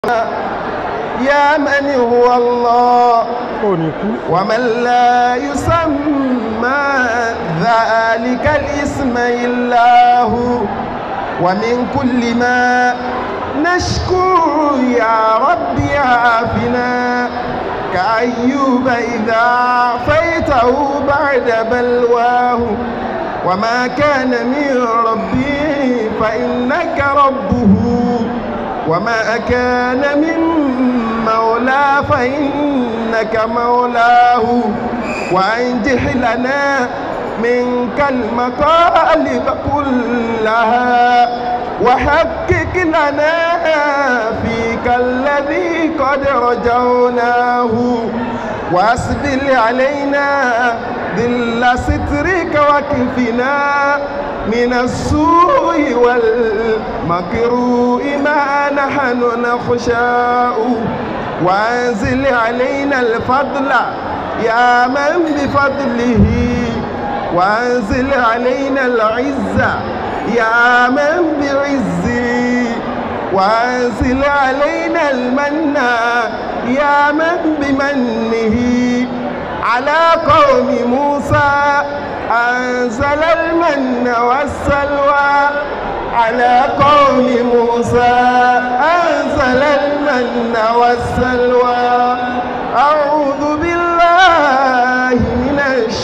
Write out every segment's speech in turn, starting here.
يا من هو الله ò ní kú ومن لا يسمى ذلك الاسم إلا هو ومن كل ما نشكو يا رب عافنا كأيوب إذا عافيته بعد بلواه وما كان من ربي فإنك ربه وما كان من مولى فإنك مولاه وأنجح لنا منك المطالب كلها وحقق لنا فيك الذي قد رجوناه وأسبل علينا ذل سترك وكفنا من السوء والمكروه ما نحن نخشاء وأنزل علينا الفضل يا من بفضله وأنزل علينا العزة يا من بعزه وأنزل علينا المن يا من بمنه على قوم موسى أنزل المن والسلوى على قوم موسى أنزل المن والسلوى أعوذ بالله من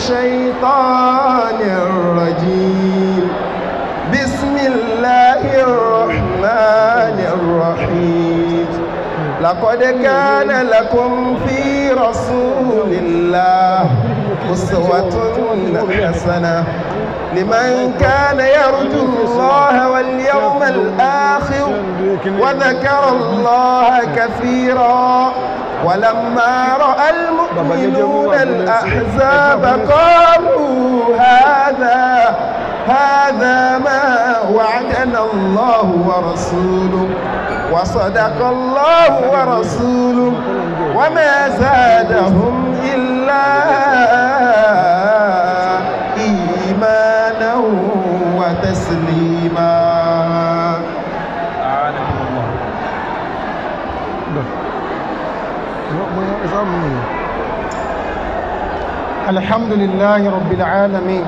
الشيطان الرجيم بسم الله الرحمن الرحيم لقد كان لكم في رسول الله أسوة حسنة لمن كان يرجو الله واليوم الآخر وذكر الله كثيرا ولما رأى المؤمنون الأحزاب قالوا هذا هذا ما وعدنا الله ورسوله وصدق الله ورسوله وما زادهم إلا إيمانا وتسليما أعانكم الله الحمد لله رب العالمين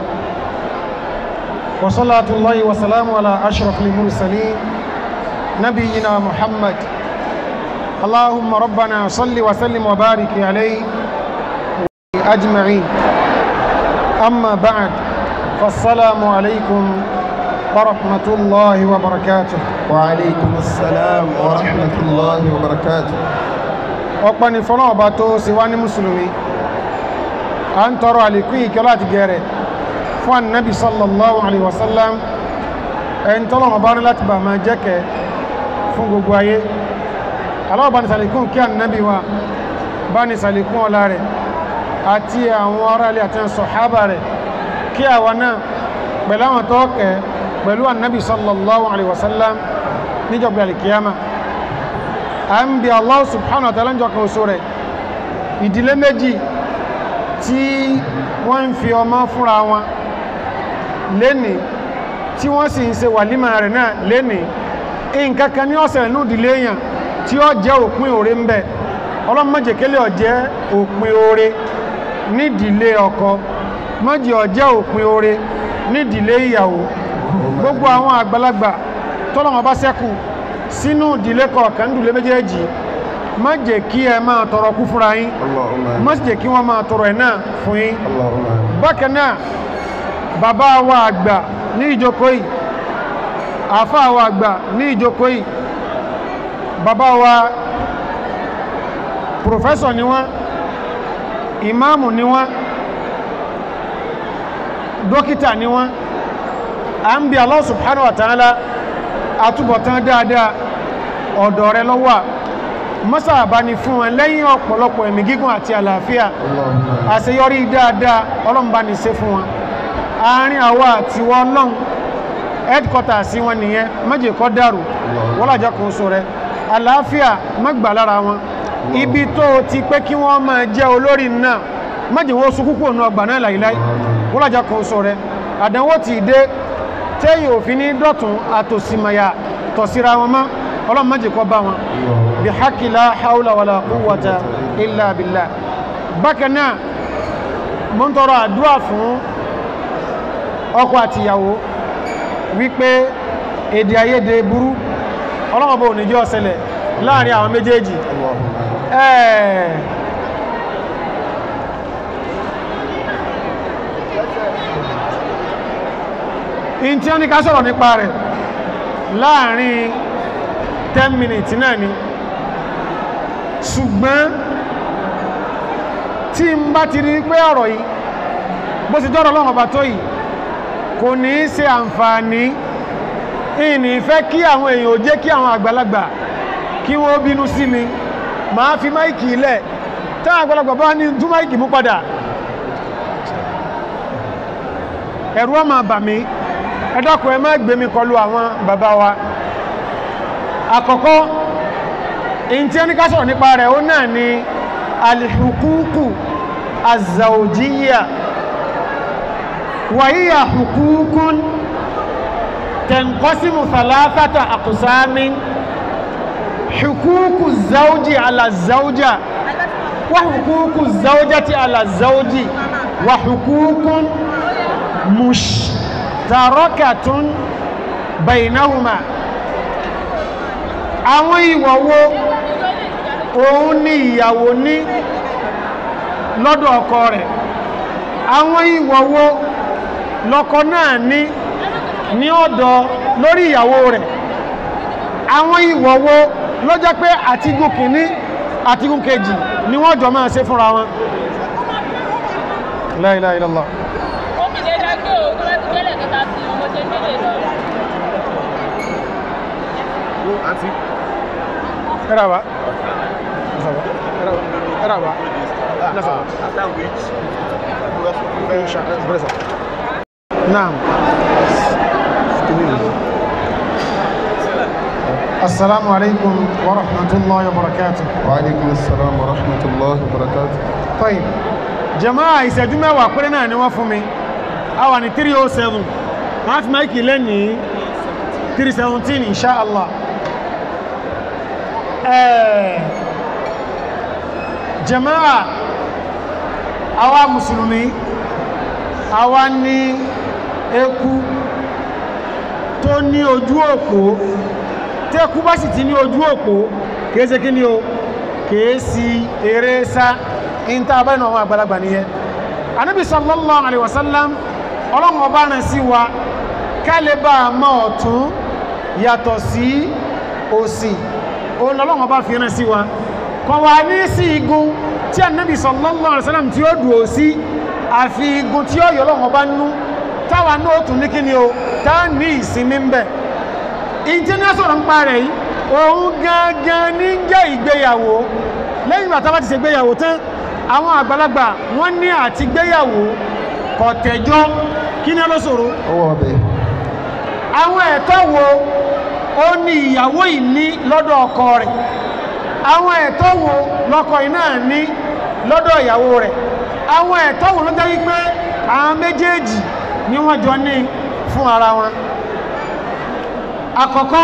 وصلاة الله وسلام على أشرف المرسلين نبينا محمد اللهم ربنا صل وسلم وبارك عليه أجمعين أما بعد فالسلام عليكم ورحمة الله وبركاته وعليكم السلام ورحمة الله وبركاته ọ̀pọ̀ ni fọ́nà ọba tó ṣe wá ní mùsùlùmí a ń tọrọ àlékún ìkẹ́ láti gẹ̀rẹ̀ fún annabi sallallahu alaihi wasallam ẹni tọ́lọ̀ ọba ní láti bà máa jẹ́kẹ́ fún gbogbo ayé aláwọ̀ bá ní sàlékún kí annabi wa bá ní sàlékún ọlá rẹ̀ àti àwọn ará ilé àti sọ̀hábà rẹ̀ kí àwa náà pẹ̀lú àwọn tọ́ọ̀kẹ́ pẹ̀lú annabi sallallahu alaihi wasallam níjọba alìkiyama a ń bí Allah subhanahu wa ta'ala jọ kan oṣù rẹ̀ ìdílé méjì tí wọ́n ń fi ọmọ fúnra wọn léni tí wọ́n sì ń ṣe wàlímà rẹ̀ náà léni nǹkankan ní ọ̀sẹ̀ inú ìdílé èèyàn tí ó jẹ́ òpin oore ń bẹ ọlọ́mọ̀jẹ̀kẹ́lẹ̀ ọ̀jẹ́ òpin oore nídìílé ọkọ mọ́jì ọ̀jẹ́ òpin oore nídìílé ìyàwó gbogbo àwọn àgbàlagbà tọ́lọ́wọ́n bá ṣẹ́kù sínú ìdílé kọ̀ọ̀kan nídìílé méjèèjì má jẹ́ kí ẹ máa tọrọ kú fúnra yín Allahumma má sì jẹ́ kí wọ́n máa tọrọ ẹ̀ náà fún yín Allahumma bákan náà bàbá wa àgbà ní ìjókòó yìí àfáà wa àgbà ní ìjókòó yìí bàbá wa pòfẹ́sọ̀ ni wọ́n ìmáàmù ni wọ́n dókítà ni wọ́n a ń bí Allah subhanahu wa ta'ala àtúbọ̀tán dáadáa ọ̀dọ̀ rẹ lọ́wọ́ mọ́sà bá ní fún wọn lẹ́yìn ọ̀pọ̀lọpọ̀ ẹ̀mí gígùn àti àlàáfíà Allahumma àṣeyọrí dáadáa ọlọ́mbà ní ṣe fún wọn àárín àwa àti wọn lọ́n headquarter sí wọn nìyẹn méjì kọ́ dàrú wọ́n làjọ kò sọ rẹ àlàáfíà mọ́gbà lára wọn ibi tó o ti pé kí wọ́n máa jẹ́ olórí náà méjì wọ́n sún kúkú ònà ọgbà náà láìláì wọ́n làjọ kò sọ rẹ àdánwò ti dé téyì òfin ní dọ̀tún àtòsímọ̀yà tọ̀síra wọn mọ́ ọlọ́run má jẹ́ kó bá wọn bí hákì la haúlà wàlà quwwata illa billah bákan náà mo ń tọrọ àdúrà fún ọkọ àti ìyàwó wípé èdè àìyedè burú ọlọ́run bó ní jẹ́ ó ṣẹlẹ̀ láàrin àwọn méjèèjì ẹ̀ẹ́ in tí ó ní ká sọ̀rọ̀ nípa rẹ̀ láàrin 10 minutes náà ni ṣùgbọ́n tí n bá ti rí pé ọ̀rọ̀ yìí bó ti jọ́rọ̀ lọ́wọ́ bá tó yìí kò ní í ṣe àǹfààní ìní fẹ́ kí àwọn èèyàn ò jẹ́ kí àwọn àgbàlagbà kí wọ́n bínú sí mi máa fi máìkì ilẹ̀ táwọn àgbàlagbà bá ní tú máìkì mú padà ẹ̀rù ó máa bà mí ẹ dákun ẹ má gbé mi kọlu àwọn bàbá wa àkọ́kọ́ in tí ẹni ká sọ̀rọ̀ nípa rẹ̀ ó náà ni alìhukuku azawjiya wàhíyà hukukun tẹ̀nkọ́símù thalathata aqsamin hukuku zawji ala zawja wa hukuku zawjati ala zawji wa hukukun mushtarakatun bainahuma àwọn ìwọ̀ wo òun ni ìyàwó ní lọ́dọ̀ ọkọ rẹ̀ àwọn ìwọ̀ wo lọ́kọ náà ní ní ọ̀dọ̀ lórí ìyàwó rẹ̀ àwọn ìwọ̀ wo ló jẹ́ pé àtigún kìíní àtigún kejì ni wọ́n jọ máa ṣe fúnra wọn La ilaha illallah ó fi lè dágbé o tó bá ti gbẹ́lẹ̀ kẹta sí ọmọ ṣe nílé lọ. Eraba. Eraba. Eraba. Nasaba. After which, Naam. Assalamu alaikum wa rahmatullahi wa barakatuh. وعليكم السلام ورحمة الله وبركاته Tayyib. Jama'a ìṣẹ́jú mẹ́wàá péré náà ni wọ́n fún mi. A wà ní 307. Wọ́n fi máìkì lẹ́ni 317 insha Allah. Eh, Jama'a àwa Mùsùlùmí, àwa ní eku tó ní ojú òpó. Tẹ́kú bá sì ti ní ojú òpó, kìí ṣe kí ni o? Kìí sí eré sá in ta bá inú àwọn àgbàlagbà nìyẹn anábì sallallahu alaihi wasallam ọlọ́run ọba rán sí wa kálẹ̀bà mọ́ ọ̀tún yàtọ̀ sí òsì òun ọlọ́run ọba fi rán sí wa kọ̀ wà ní sí igun tí anábì sallallahu alaihi wasallam tí ó dùn sí àfi igun tí ó yọ ọlọ́run ọba nú táwa náà tún ní kí ni o tá ní ìsinmi ń bẹ̀ ìjẹ́nà sọ̀rọ̀ ń pa rẹ̀ yìí òun gangan ní jẹ́ ìgbéyàwó lẹ́yìn ìgbà tá bá ti ṣe gbéyàwó tán àwọn àgbàlagbà wọ́n ní àti gbéyàwó kọ̀tẹ̀jọ́ kí ní ọlọ́sọ̀rọ̀ owó ọbẹ̀ àwọn ẹ̀tọ́ wo ó ní ìyàwó yìí ní lọ́dọ̀ ọkọ rẹ̀ àwọn ẹ̀tọ́ wo lọ́kọ yìí náà ní lọ́dọ̀ ìyàwó rẹ̀ àwọn ẹ̀tọ́ wo ló jẹ́ wípé àwọn méjèèjì ni wọ́n jọ ní fún ara wọn àkọ́kọ́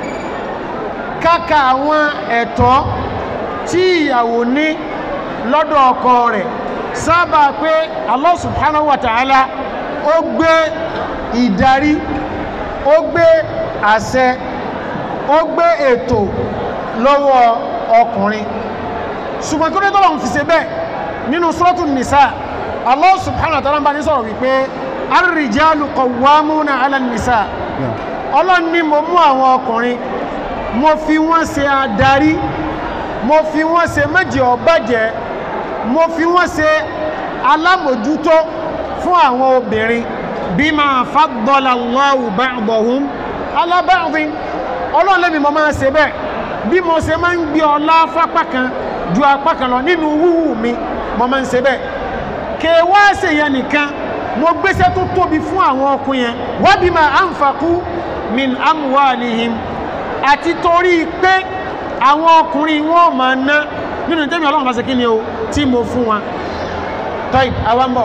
káka àwọn ẹ̀tọ́ tí ìyàwó ní lọ́dọ̀ ọkọ rẹ̀ sábà pé Allah subhanahu wa ta'ala ó gbé ìdarí ó gbé àṣẹ ó gbé ètò lọ́wọ́ ọkùnrin ṣùgbọ́n kí ó tọ́lọ̀ ń fi ṣe bẹ́ẹ̀ nínú suratu nìsá Allah subhanahu wa ta'ala ń bá ní sọ̀rọ̀ wípé ar-rijalu qawwamuna 'ala an-nisa ọlọ́run ní mo mú àwọn ọkùnrin mo fi wọ́n ṣe adarí mo fi wọ́n ṣe méjì ọbàjẹ́ mo fi wọ́n ṣe alámòjútó fún àwọn obìnrin bima faddala Allahu ba'dahum ala ba'din ọlọ́run lẹ́mi mo máa ṣe bẹ́ẹ̀ bí mo ṣe máa ń gbé ọlá fápá kan ju apá kan lọ nínú wúwú mi mo máa ń ṣe bẹ́ẹ̀ kèwá ṣe yẹn nìkan mo gbéṣẹ́ tó tóbi fún àwọn ọkùnrin yẹn wa bima anfaqu min amwalihim àti torí pé àwọn ọkùnrin wọn máa ná nínú tẹ́mi ọlọ́run bá ṣe kí ni o tí mo fún wọn tọ́ì àwọ́mbọ̀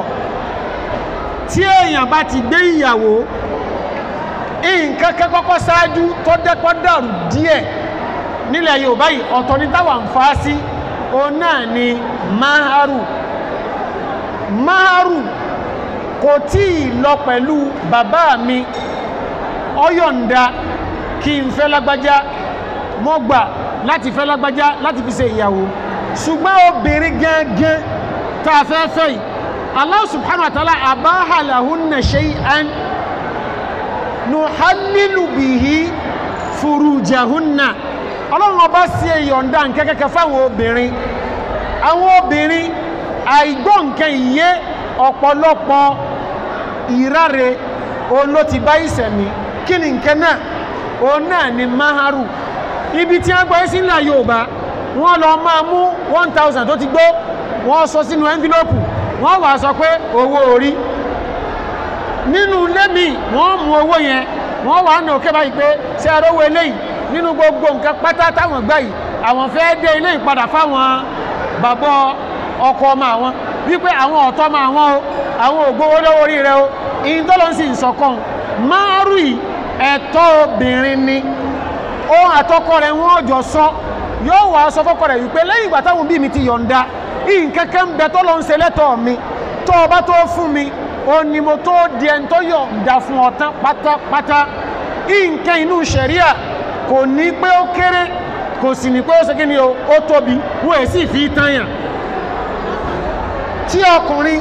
tí èèyàn bá ti gbé ìyàwó nǹkan kẹ́kọ́kọ́ ṣáájú tó dẹ́pọ́ dàrú díẹ̀ nílẹ̀ yorùbá yìí ọ̀tọ̀ ní táwà ń fa sí òun náà ni maharu maharu kò tí ì lọ pẹ̀lú bàbá mi ọyọ̀ǹda kí n fẹ́ lágbájá mọ́ gbà láti fẹ́ lágbájá láti fi ṣe ìyàwó ṣùgbọ́n obìnrin gangan tá a fẹ́ fẹ́ yìí Allah subhanahu wa ta'ala abaha lahunna shay'an nuhallilu bihi furujahunna ọlọ́run ọba sí ìyọ̀ǹda nkẹ́kẹ́kẹ́ fáwọn obìnrin àwọn obìnrin àìgbọ́ nǹkan ìyé ọ̀pọ̀lọpọ̀ ìráre òun ló ti bá ìsẹ̀mí kí ni nǹkan náà òun náà ni maharu ibi tí wọ́n gbọ́ sí ńlá yorùbá wọ́n lọ máa mú one thousand tó ti gbó wọ́n sọ sínú envelope wọ́n wà sọ pé owó orí nínú lẹ́mí wọ́n mú owó yẹn wọ́n wà ní òkè báyìí pé ṣé ẹ rówó eléyìí nínú gbogbo nǹkan pátá táwọn gbà yìí àwọn fẹ́ dé ilé ìpadà fáwọn bàbá ọkọ ọmọ àwọn wípé àwọn ọ̀tọ́ ọmọ àwọn o àwọn ògbówó lọ́wọ́ orí rẹ o ìyìn tó lọ sí ìsọ̀kan márùn yìí ẹ̀tọ́ obìnrin ni ohun àtọkọ rẹ̀ wọ́n jọ sọ yóò wá sọ fọ́kọ rẹ̀ wípé lẹ́yìn ìgbà táwọn bí mi ti yọ̀ǹda ìǹkẹ́kẹ́ ń bẹ tó lọ ń ṣe lẹ́tọ̀ọ́ mi tó o bá tó fún mi o ní mo tó di ẹni tó yọ̀ǹda fún ọ tán pátápátá ìǹkẹ́ inú ṣẹ̀ríà kò ní pé ó kéré kò sì ní pé ó ṣe kí ni o ó tóbi wọ́n èsì fi tányàn tí ọkùnrin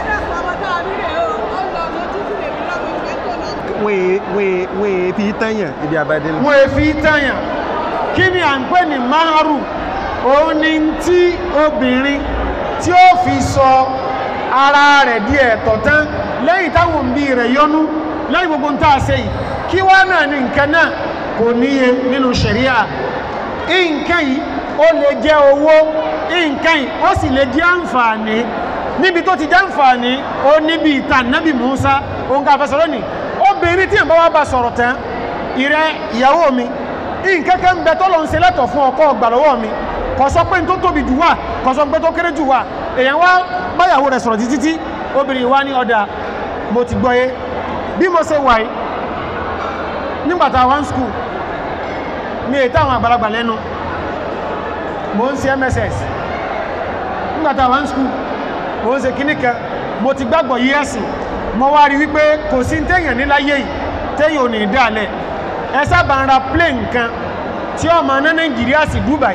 wọ́n fi tẹ́yàn ibi àbádé lọ. wọ́n èfi tányàn kí ni à ń pè ní maharu òun ni tí obìnrin tí ó fi sọ ara rẹ̀ di ẹ̀tọ́ tán lẹ́yìn táwọn òbí rẹ̀ yọnú lẹ́yìn gbogbo ń tàà ṣe yìí kí wá náà ní nǹkan náà kò níye nínú ṣẹ̀ríà nǹkan yìí ó lè jẹ́ owó nǹkan yìí ó sì lè jẹ́ àǹfààní níbi tó ti jẹ́ àǹfààní ó níbi ìta nábì Musa òun ká fẹsọ̀ lónìí obìnrin tí ìbá wa bá sọ̀rọ̀ tán ìrẹ́ ìyàwó mi nǹkan kan ń bẹ tó lọ ń ṣe lẹ́tọ̀ fún ọkọ ọgbà lọ́wọ́ mi kò sọ pé n tó tóbi jù wà kò sọ pé tó kéré jù wà èèyàn wá báyàwó rẹ̀ sọ̀rọ̀ títí tí obìnrin wá ní ọ̀dà mo ti gbọ́yé bí mo ṣe wà yìí nígbàtà one school ní ètò àwọn àgbàlagbà lẹ́nu mo ń ṣe mss nígbàtà one school mo ń ṣe kíní kan mo ti gbàgbọ́ yí ẹ̀sìn mo wá rí wípé kò sí téèyàn níláyé yìí téèyàn ò ní dálẹ̀ ẹ sábà ń ra plane nǹkan tí ó máa ná nàìjíríà sí Dubai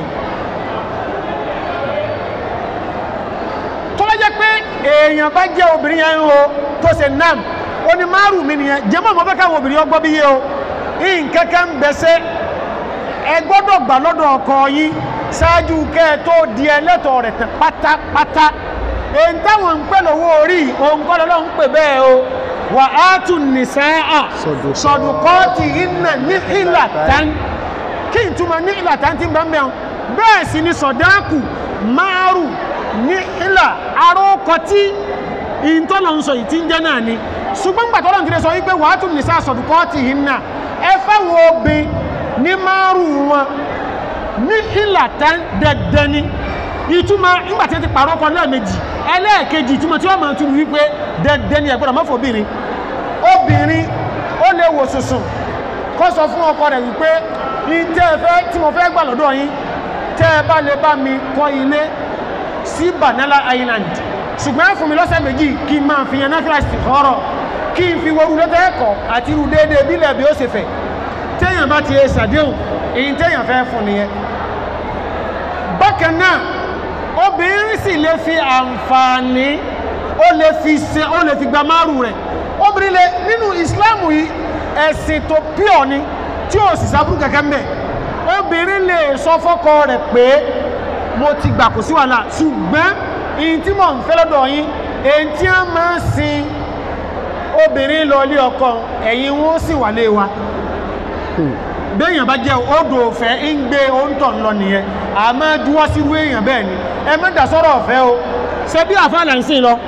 tó bá jẹ́ pé èèyàn bá jẹ́ obìnrin yẹn o tó ṣe nam ó ní márùn mi nìyẹn jẹ́mọ́ mọ́ fẹ́ káwọn obìnrin ọgbọ́ bí yé o nǹkan kan ń bẹ̀ṣẹ́ ẹ gbọ́dọ̀ gbà lọ́dọ̀ ọkọ yín ṣáájú kẹ́ ẹ tó di ẹlẹ́tọ̀ rẹ̀ tán pátápátá èyí táwọn ń pè lówó orí òun kọ́ lọ́lọ́ ń pè bẹ́ẹ̀ o wà á tún nìsáà sọ̀dùkọ́ọ̀tì iná ní ìlà tán kí n túmọ̀ ní ìlà tán tí ń bá ń bẹ̀rù bẹ́ẹ̀ sì ni sọ̀dáàkù márùn ní ìlà arókọ tí ìntọ́lọ̀ ń sọ yìí tí ń jẹ́ náà ni ṣùgbọ́n gbàtọ́lọ̀ ti lè sọ wípé wà á tún nìsáà sọ̀dùkọ́ọ̀tì iná ẹ fẹ́ wo obìn ní márùn wọn ní ìlà tán dandan ni ìtumọ̀ nígbàtí ti pàrọ̀ ọkọ̀ lẹ́ẹ̀mejì ẹlẹ́ẹ̀kejì ìtumọ̀ tí wọ́n máa tún wípé dandan ni ẹ̀gbọ́dọ̀ mọ́fọ́ obìnrin obìnrin ó lè wò sùsùn kó sọ fún ọkọ rẹ̀ wípé ní tẹ́ ẹ fẹ́ tí mo fẹ́ gbà lọ́dọ̀ yín tẹ́ ẹ bá lè bá mi kọ́ ilé sí Banana Island ṣùgbọ́n ẹ fún mi lọ́sẹ̀ méjì kí n máa fi yan náfìlà sí ọ̀rọ̀ kí n fi woru lọ́tẹ̀ ẹ̀kọ́ àti irú déédéé bílẹ̀ bí ó ṣe fẹ́ téèyàn bá ti ṣe ṣàdéhùn èyí téèyàn fẹ́ fún nìyẹn bákan náà obìnrin sì lè fi àǹfààní ó lè fi ṣe ó lè fi gba márùn rẹ̀ obìnrin lè nínú ìsìláàmù yìí ẹ̀sìn tó pure ni tí ó sì sábúrú kẹ̀kẹ́ mbẹ̀ obìnrin lè sọ fọ́kọ rẹ̀ pé mo ti gbà kò sí wàhálà ṣùgbọ́n ìyìn tí mò ń fẹ́ lọ́dọ̀ yín èyí tí a máa ń sin obìnrin lọ ilé ọkọ ẹ̀yin wọn ó sì wà lé wa béèyàn bá jẹ́ odò ọ̀fẹ́ ń gbé oúntọ̀ lọ nìyẹn a máa dúwọ́ sí irú èèyàn bẹ́ẹ̀ ni ẹ má dá sọ́rọ̀ ọ̀fẹ́ o ṣe bí àfáà là ń sìn lọ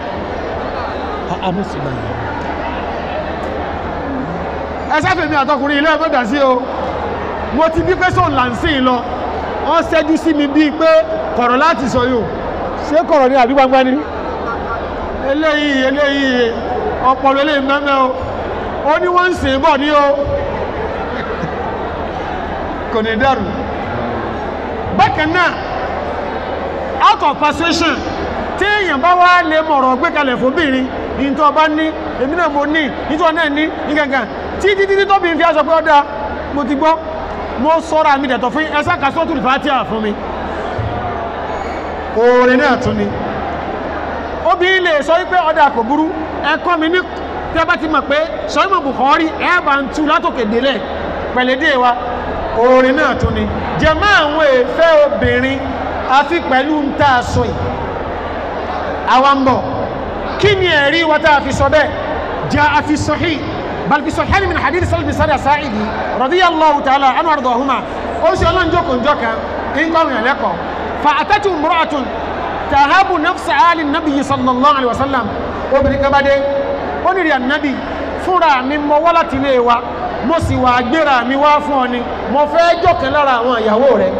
ẹ sáfẹ́ mi àtọkùnrin ilé ẹ má dá sí o mo ti bí pé sóun là ń sìn lọ wọ́n ṣẹ́jú sí mi bíi pé kọ̀rọ̀ láti sọ yóò ṣé kọ̀rọ̀ ni àbí gbangba ni eléyìí eléyìí ọpọlọ eléyìí mẹ́mẹ́ o ó ní wọ́n ń sìn bọ̀ ní o kò ní dẹ̀rù bákan náà out of persuasion tí èèyàn bá wá lè mọ̀rọ̀ gbé kalẹ̀ fóbìnrin ní tó bá ní èmi náà mo ní nítorí náà ní ní gangan tí títí tí tóbi fi aṣọ pé ó dáa mo ti gbọ́ mo sọ́ra mi dẹ̀tọ̀ fún ẹsẹ̀ kásọ́tù fàtíà fún mi oore náà tún ni obìnrin lè sọ wípé ọ̀dà kò burú ẹ̀kọ́ mi ní tẹ́ bá ti mọ̀ pé sọ́yìnbó Bukhari ẹ̀ bá ń tu látòkè délẹ̀ pẹ̀lẹ́dẹ́ wa oore náà tún ni jẹ̀mọ́ àwọn èèfẹ́ obìnrin àfi pẹ̀lú ń tà sọ yìí àwa ń bọ̀ kí ni ẹ̀rí wa tá a fi sọ bẹ́ẹ̀ jẹ́ a fi sahih bal fi sahih min hadith salmi sada sa'idi radiyallahu ta'ala anu ardahuma ó sì ọlọ́run jókòó njọ́ kan ń kọ́ ìrìn lẹ́kọ̀ọ́ fa atatu imra'atun tahabu nafsa ali nabi sallallahu alaihi wasallam obìnrin kan bá dé ó ní rí ànábì fúnra mi mọ wá láti ilé wa mo sì wà gbéra mi wá fún ọ ni mo fẹ́ jọ̀kan lára àwọn ìyàwó rẹ̀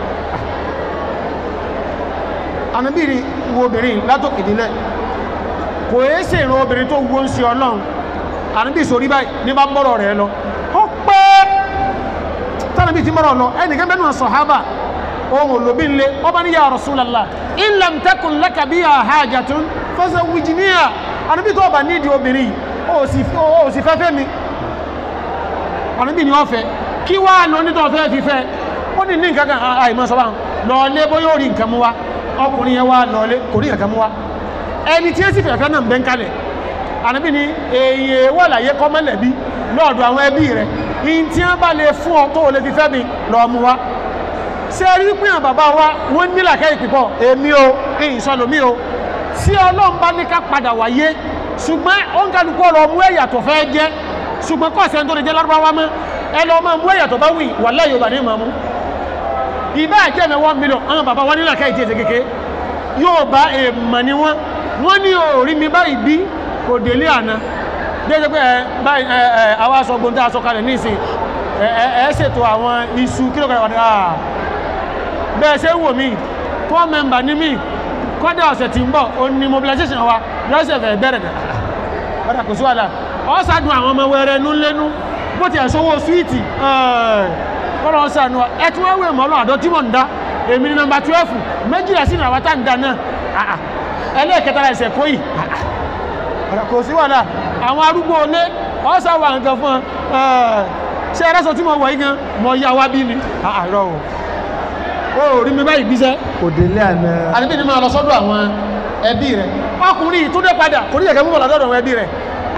ànábì rí wo obìnrin látòkè délẹ̀ kò é sì ìran obìnrin tó wo ń ṣe ọlọ́run ànábì sórí báyìí ní bá mọ́rọ̀ rẹ̀ lọ ó pẹ́ tánàbí ti mọ́rọ̀ lọ ẹnìkan bẹ́ẹ̀ náà sọ̀hábà ohun olóbi nle ọba ní ya Rasulallah in lam takun laka biha hajatun fazawwijniha ànábì tó ọba nídìí obìnrin ó sì fẹ́fẹ́ mi ànábì ni wọ́n fẹ́ kí wá lọ nítọ́ fẹ́ fi fẹ́ ó ní ní nǹkan kan àìmọ́ sọ́bà lọ́ọ̀lé bóyá ó rí nǹkan mú wá ọkùnrin yẹn wá lọ́ọ̀lé kò rí nǹkan mú wá ẹni tí ó sì fẹ̀fẹ́ náà ń bẹ́ ń kalẹ̀ ànábì ni èyí wà láyé kọ́mọ́lẹ̀bí lọ́ọ̀dọ̀ àwọn ẹbí rẹ̀ in tí wọ́n bá lè fún ọ tó o lè fi fẹ́ mi lọ́ọ́ mú wá ṣe rí pín àwọn bàbá wa wọ́n ní làkẹ́ ìpìpọ̀ èmi o èyí sọlọ́mí o tí ọlọ́run bá ní ká padà wáyé ṣùgbọ́n ó ń kálukú ọ̀rọ̀ mú ẹ̀yà tó fẹ́ jẹ́ ṣùgbọ́n kọ́ ọ̀sẹ̀ tó lè jẹ́ lárúbáwá mọ́ ẹ lọ máa mú ẹ̀yà tó bá wì wà láyé yorùbá ní ìmọ̀ ìbá àjẹ́ mi one million àwọn bàbá wa ní làkẹ́ ìtì ètè kéke yóò bá èèmọ̀ ni wọ́n wọ́n ní orí mi báyìí bí kò délé àná déjẹ́ pé ẹ báyìí ẹ ẹ àwa aṣọ gbóntá aṣọ kalẹ̀ nísìn ẹ ẹ ẹ ṣètò àwọn iṣu kílò kan wà ní àà bẹ́ẹ̀ ṣe wò mí kọ́ mẹ́mbà ní mí kọ́dá ọ̀sẹ̀ tí ń bọ̀ o ní mobilization wa lọ́sẹ̀ fẹ̀ bẹ̀rẹ̀ dẹ̀ ọ̀dà kò sí wàhálà ọ sàdùn àwọn ọmọ wẹrẹ nú lẹ́nu bó ti ẹ̀ṣọ́wọ́ súwìtì kọ́lọ̀ sànù ẹ tí wọ́n wé mọ́lọ́ àdó tí mò ń dá èmi ní nọmba twelve méjìlá sí ìràwátà ń da náà ẹlẹ́ẹ̀kẹta ẹsẹ̀ kó yìí ọ̀dà kò sí wàhálà àwọn arúgbó olé ọ sà wà nǹkan fún ọ ṣé ẹrẹ́sọ tí mo wọ̀ yí gan mọ̀ yá wá bí ni àárọ̀ o ó rí mi báyìí gbíṣẹ́ kò délé àná. àdébí ni máa lọ sọ́dọ̀ àwọn ẹbí rẹ̀ ọkùnrin tó dé padà kò ní ìyẹ̀kẹ́ mú bọ̀lá sọ́dọ̀ àwọn ẹbí rẹ̀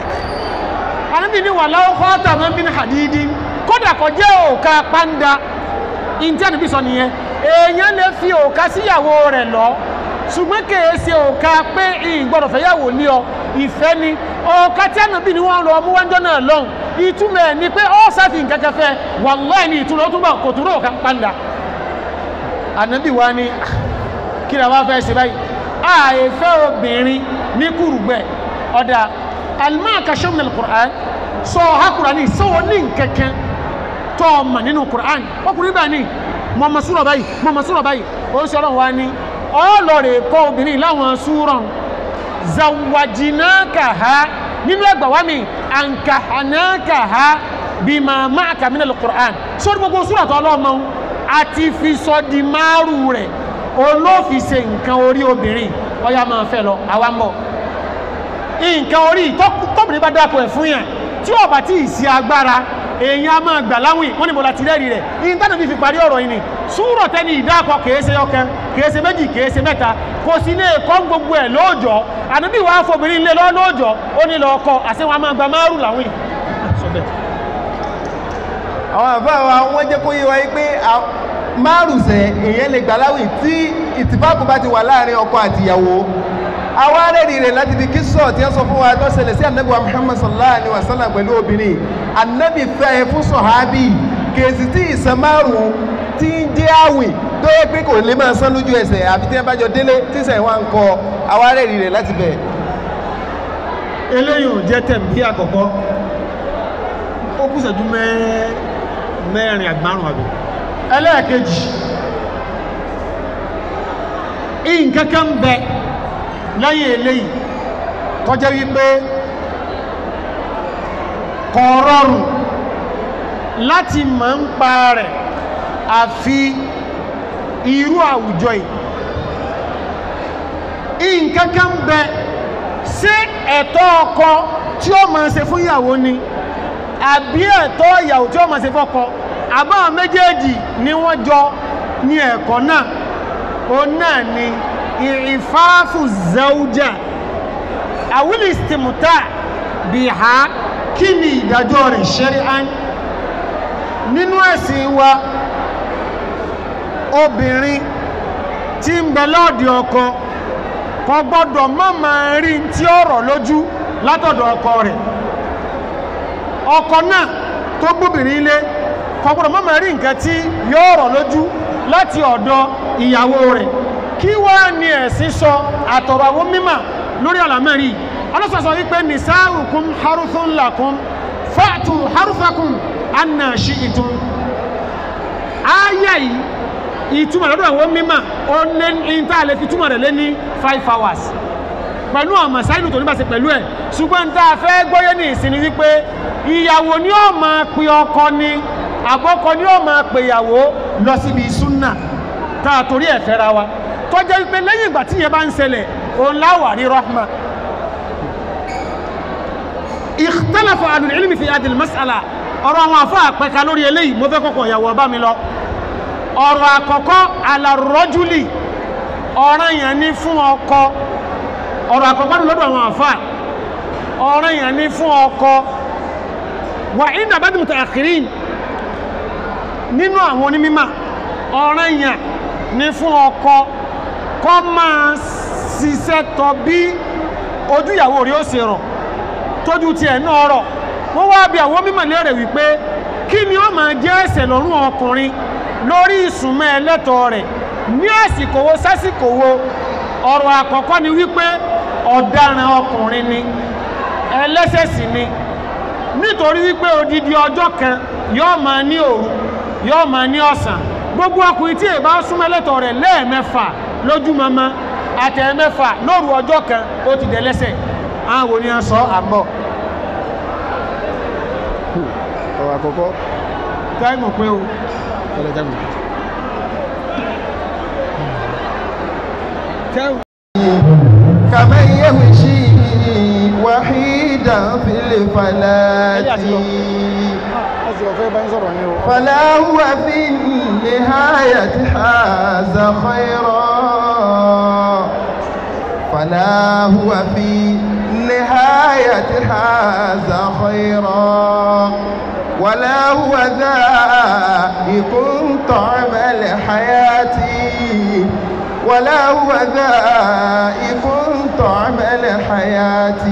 àdébí ni wà láwọ́ kọ́ọ̀tà máa ń bí ní hadidi kódà kò jẹ́ òkà pàǹdà ìntí àdébí sọ nìyẹn èèyàn lè fi òkà síyàwó rẹ̀ lọ ṣùgbọ́n kèé ṣe òkà pé ìgbọ́dọ̀ fẹ́yàwó ní ọ ìfẹ́ ni òkà tí àdébí ni wọ́n lọ mú wájọ́ náà lọ́hùn ìtumọ̀ ẹ̀ ni pé ọ́ sáfì nǹkan kẹfẹ́ wàláì ní ìtumọ̀ ó túnbọ̀ kò túnrọ̀ òkà pàǹdà ànábì wa ní kí la wá fẹ́ ṣe báyìí àìfẹ́ obìnrin ní kùrùgbẹ́ ọ̀dà alimaka ṣọ́mùnà alukur'an sọ ha kur'an sọ́wọ́ ní nkẹ́kẹ́ tọ́ ọmọ nínú kur'an ọkùnrin bá ní mọ̀mọ́ súrọ̀ báyìí mọ̀mọ́ súrọ̀ báyìí ó ń sọ̀rọ̀ wa ní ọlọ́rẹ̀ kọ́ obìnrin láwọn súrọ̀ zawajinaka ha nínú ẹgbà wa mi ankahanaka ha bima ma'aka min alukur'an sọ́dọ̀ gbogbo súrọ̀ tó ọlọ́mọ àti fi sọ di márùn rẹ̀ olófin ṣe nǹkan orí obìnrin ọya máa fẹ́ lọ àwa ń bọ̀ nǹkan orí tọ́bìnrin bá dákọ̀ ẹ̀ fún yàn tí ó bá tí ì sí agbára èèyàn a máa gbà láwìn wọ́n ní mo láti rẹ́rìí rẹ̀ ìntánà fi fi parí ọ̀rọ̀ yìí ni súrọ̀ tẹ́ni ìdákọ̀ kìí ṣe ọkàn kìí ṣe méjì kìí ṣe mẹ́ta kò sí ní ẹ̀kọ́ gbogbo ẹ̀ lóòjọ́ àdúgbò wa fobìnrin lé lọ́ lóòjọ́ ó ní lọ ọkọ àti wọn a máa gba márùn láwìn àwọn àbá wa wọ́n jẹ́ kó yé wa yí pé márùsẹ̀ èèyàn lè gbà láwìn tí ìtìfáàkù bá ti wà láàrin ọkọ àti ìyàwó àwọn arẹ́rìí rẹ̀ láti fi kíṣọ̀ tí wọ́n sọ fún wa tó ṣẹlẹ̀ sí anabi wa muhammad sallallahu alayhi wa sallam pẹ̀lú obìnrin anabi fẹ́ fún sọ̀hábì kèsì tí ìsan márùn tí ń jẹ́ àwìn tó yẹ pé kò lè máa san lójú ẹsẹ̀ àfi tí wọ́n bá jọ délé tí sẹ̀ wá ń kọ àwọn arẹ́rìí rẹ̀ láti bẹ̀. eléyìí ò jẹ́ tẹ̀m̀bí àkọ́kọ́ ó kù ṣẹ́jú mẹ́rin àgbárùn àbí ẹlẹ́ẹ̀kejì nǹkankan bẹ lẹ́yìn eléyìí tọ́jẹ́ wípé kò rọrùn láti mọ̀ ń pa rẹ̀ àfi irú àwùjọ yìí nǹkankan bẹ sí ẹ̀tọ́ ọkọ tí ó máa ṣe fún ìyàwó ni àbí ẹ̀tọ́ ìyàwó tí ó máa ṣe fọ́kọ àbáwọn méjèèjì ni wọ́n jọ ní ẹ̀kọ́ náà ó náà ni ìrìfáàfù zauja àwílì stimuta bí ha kí ni ìdájọ́ rẹ̀ ṣẹ́rí'án nínú ẹ̀sìn wa obìnrin tí ń bẹ lọ́ọ̀dì ọkọ kò gbọ́dọ̀ má máa rí tí ó rọ̀ lójú látọ̀dọ̀ ọkọ rẹ̀ ọkọ náà tó gbóbìnrin ilé kò gbọ́dọ̀ má máa rí nǹkan tí yóò rọ̀ lójú láti ọ̀dọ̀ ìyàwó rẹ̀ kí wá ní ẹ̀sìn sọ àtọ̀rọ̀ àwọn mímọ̀ lórí àlàmẹ́rí ọlọ́sọ̀sọ̀ wípé nisa'ukum haruthun lakum fa'tu haruthakum anna shi'tum ayé yìí ìtumọ̀ lọ́dọ̀ àwọn mímọ̀ ó lé ní tá a lè fi túmọ̀ rẹ̀ lé ní five hours pẹ̀lú ọmọ sáínù tó níbàṣẹ pẹ̀lú ẹ̀ ṣùgbọ́n tá a fẹ́ gbọ́yé ní ìsinmi wípé ìyàwó ni ó máa pe ọkọ ni àbọ́kọ ni ó máa pe ìyàwó lọ síbi súnà tá a torí ẹ̀ fẹ́ra wa tó jẹ́ wípé lẹ́yìn ìgbà tí yẹn bá ń ṣẹlẹ̀ òun láwà rí rahma ikhtalafa ahlul ilmi fi hadhihi al-mas'ala ọ̀rọ̀ àwọn àfọ́ àpẹka lórí eléyìí mo fẹ́ kọ́kọ́ ìyàwó ọba mi lọ ọ̀rọ̀ àkọ́kọ́ alàrọ́júlì ọ̀ràn yẹn ní fún ọkọ ọ̀rọ̀ àkọ́kọ́ ní lọ́dọ̀ àwọn àfà ọ̀ràn yẹn ní fún ọkọ wà ní àbájú muta'akhirin nínú àwọn onímímà ọ̀ràn yẹn ní fún ọkọ kọ́ máa ṣiṣẹ́ tọ bí ojú ìyàwó rí ó ṣe rọ̀ tójú tiẹ̀ náà rọ̀ wọ́n wá bí àwọn mímọ̀ lérè wípé kí ni ó máa jẹ́ ẹ̀ṣẹ̀ lọ́rùn ọkùnrin lórí ìsúnmọ́ ẹlẹ́tọ̀ rẹ̀ ní àsìkò wo sásìkò wo ọ̀rọ̀ àkọ́kọ́ ni wípé ọ̀daràn ọkùnrin ni ẹlẹ́ṣẹ̀ sì ni nítorí wípé odidi ọjọ́ kan yóò máa ní òru yóò máa ní ọ̀sán gbogbo ọkùnrin tí èbá súnmọ́ ẹlẹ́tọ̀ rẹ̀ lẹ́ẹ̀mẹ́fà lójúmọmọ àtẹ̀mẹ́fà lóru ọjọ́ kan ó ti dẹ̀lẹ́ṣẹ̀ àwọn wo ni a sọ àbọ̀ ọ̀rọ̀ àkọ́kọ́ táìmù pé o ọ̀rọ̀ jáde. كمن يمشي وحيدا في الفلاة ọ̀sẹ̀ ọ̀fẹ́ bá ń sọ̀rọ̀ ní o فلا هو في النهاية حاز خيرا فلا هو في النهاية حاز خيرا ولا هو ذائق طعم الحياة ولا هو ذائق طعم الحياة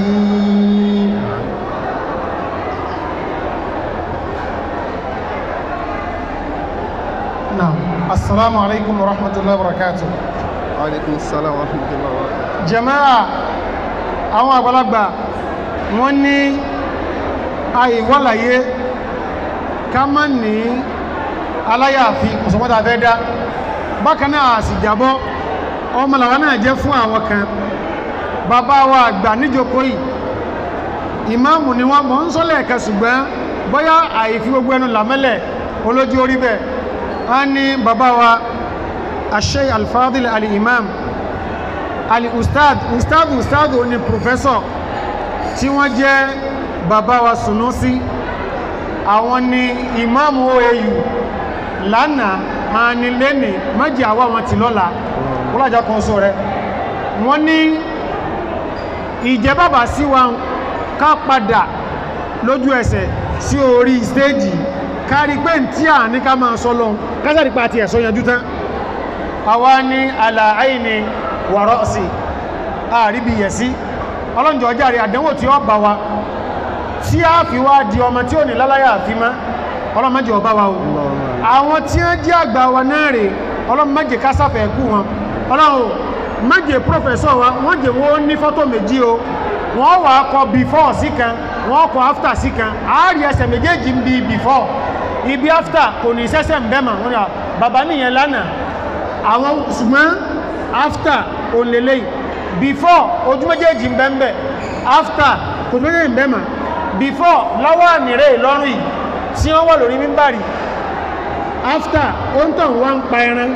naam assalamu alaikum wa rahmatullahi wa barakatuh alaikum salam wa rahmatullahi wa barakatuh. jama'a àwọn àgbàlagbà wọ́n ní àìwọ́láyé ká má ní aláyàfi kùsùnmọ́ta fẹ́ dá bákan náà sì jábọ́ ọmọlàwà náà jẹ́ fún àwọn kan bàbá wa àgbà níjókòó yìí ìmáàmù ni wọ́n mọ̀ ń sọ́lẹ̀ ẹ̀kẹ́ ṣùgbọ́n bóyá àìfi gbogbo ẹnu làmẹ́lẹ̀ olójú orí bẹ́ẹ̀ a ní bàbá wa Sheikh Al-Fadil al-Imam al-Ustad Ustad Ustad ni professor tí wọ́n jẹ́ bàbá wa Sunusi àwọn ni ìmáàmù OAU lánàá a ní lẹ́nì méjì àwọ́ wọn ti lọ́la kúlájá kan sọ rẹ̀ wọ́n ní ìjẹ́ bàbá sí wa ká padà lójú ẹsẹ̀ sí orí stéèjì kárí pé tí à ní ká máa sọ lọ kásàrí pa àti ẹ̀sọ́ yanjú tán àwa ní àlàáyì ni wàrọ́ sí àríbi yẹ̀ sí ọlọ́njọ́ járe àdánwò tí ó bá wa tí a fi wá di ọmọ tí ó ní láláyà àfi má ọlọ́mọdé ọba wa o àwọn tí wọ́n jẹ́ àgbà wa náà rè ọlọ́mọdé kásáfẹ́ kú wọn ọlọ́run mọ́jẹ̀ pọ́fẹ́sọ̀ wa wọ́n jẹ́ wọ́n ní fọ́tò méjì o wọ́n wà kọ before sí kan wọ́n kọ after sí kan àárí ẹsẹ̀ méjèèjì ń bi before ibi after kò ní sẹ́sẹ̀ ń bẹ́mà wọ́n ni à, bàbá nìyẹn lánàá àwọn ṣùgbọ́n after òǹlẹ̀lẹ̀ before ojú méjèèjì ń bẹ́m̀bẹ̀ after kò tó méjèèjì ń bẹ́mà before lọ́wọ́ àmìrè lọ́rùn yìí tí wọ́n wà lórí mímbàrí after ó ń tàn wá ń pa ẹran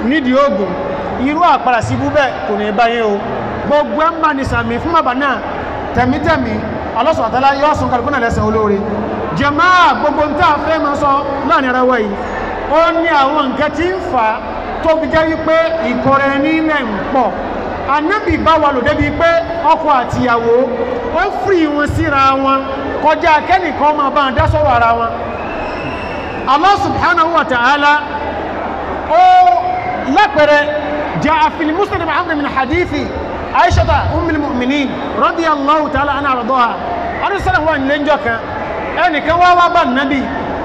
nídìí oògùn irú àpàrà sí ibú bẹ́ẹ̀ kò ní báyé o gbogbo ẹ̀ ń bá ní sàmì fún bàbá náà tẹ̀mítẹ̀mí alọ́sọ̀tàlá yọ́ sùn kàlùkù náà lẹ́sẹ̀ olóore jàmáà gbogbo ń tà fẹ́ máa sọ láàrin ara wa yìí ó ní àwọn nǹkan tí ń fà á tó fi jẹ́ wípé ìkọrẹ nílẹ̀ ń pọ̀ anábì bá wà lò débi pé ọkọ àtìyàwó ó fìrì wọn síra wọn kọjá kẹ́nìkan máa bá ń dá sọ̀rọ̀ ara wọn Allah subhanahu wa ta'ala ó lápẹrẹ جاء في المسلم عمرو من حديث عائشة أم المؤمنين رضي الله تعالى عنها وارضاها أنا سنة هو أن لنجوك أنا كوا وابا النبي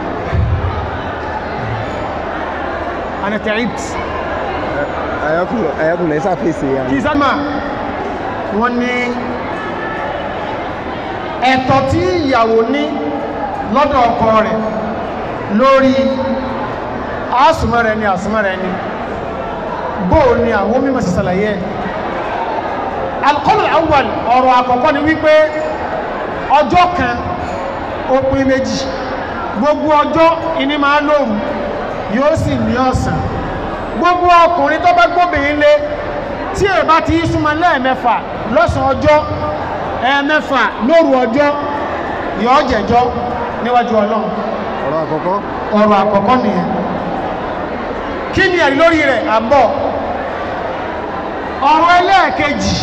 أنا تعبت ayakunle ayakunle ẹ ṣàfihàn ya kì í sábà wọ́n ní ẹ̀tọ́ tí ìyàwó ní lọ́dọ̀ ọkọ rẹ̀ lórí àásùmọ́ rẹ̀ ni àásùmọ́ rẹ̀ ni bóò ni àwọn mímọ̀ sí sàlàyé alqawl awwal ọ̀rọ̀ àkọ́kọ́ ni wípé ọjọ́ kan ó pín méjì gbogbo ọjọ́ ìní máa lóòrù yóò sì ní ọ̀sán gbogbo ọkùnrin tó bá gbóbìnrin lé tí ẹ bá ti súnmọ́ lẹ́ẹ̀mẹ́fà lọ́sàn ọjọ́ ẹ̀ẹ̀mẹ́fà lóru ọjọ́ yóò jẹ̀jọ́ níwájú ọlọ́run ọ̀rọ̀ àkọ́kọ́ ọ̀rọ̀ àkọ́kọ́ nìyẹn kí ni ẹ̀rí lórí rẹ̀ àbọ̀ ọ̀rọ̀ ẹlẹ́ẹ̀kejì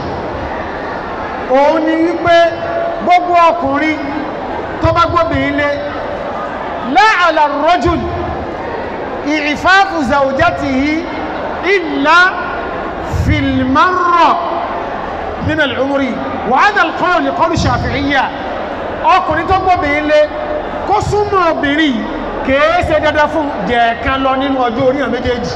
òun ni wípé gbogbo ọkùnrin tó bá gbóbìnrin lé láàlà rọ́jùl ìfáàfù zawjatihi illa fìlmárọ̀ nínú al'umri wà á dàl kọ́rọ̀ lè kọ́rù ṣàfihíyà ọkùnrin tó gbóbìnrin lé kó súnmọ́ obìnrin kèé ṣe dandan fún jẹ̀ẹ̀kan lọ nínú ọjọ́ orí ẹ̀ méjèèjì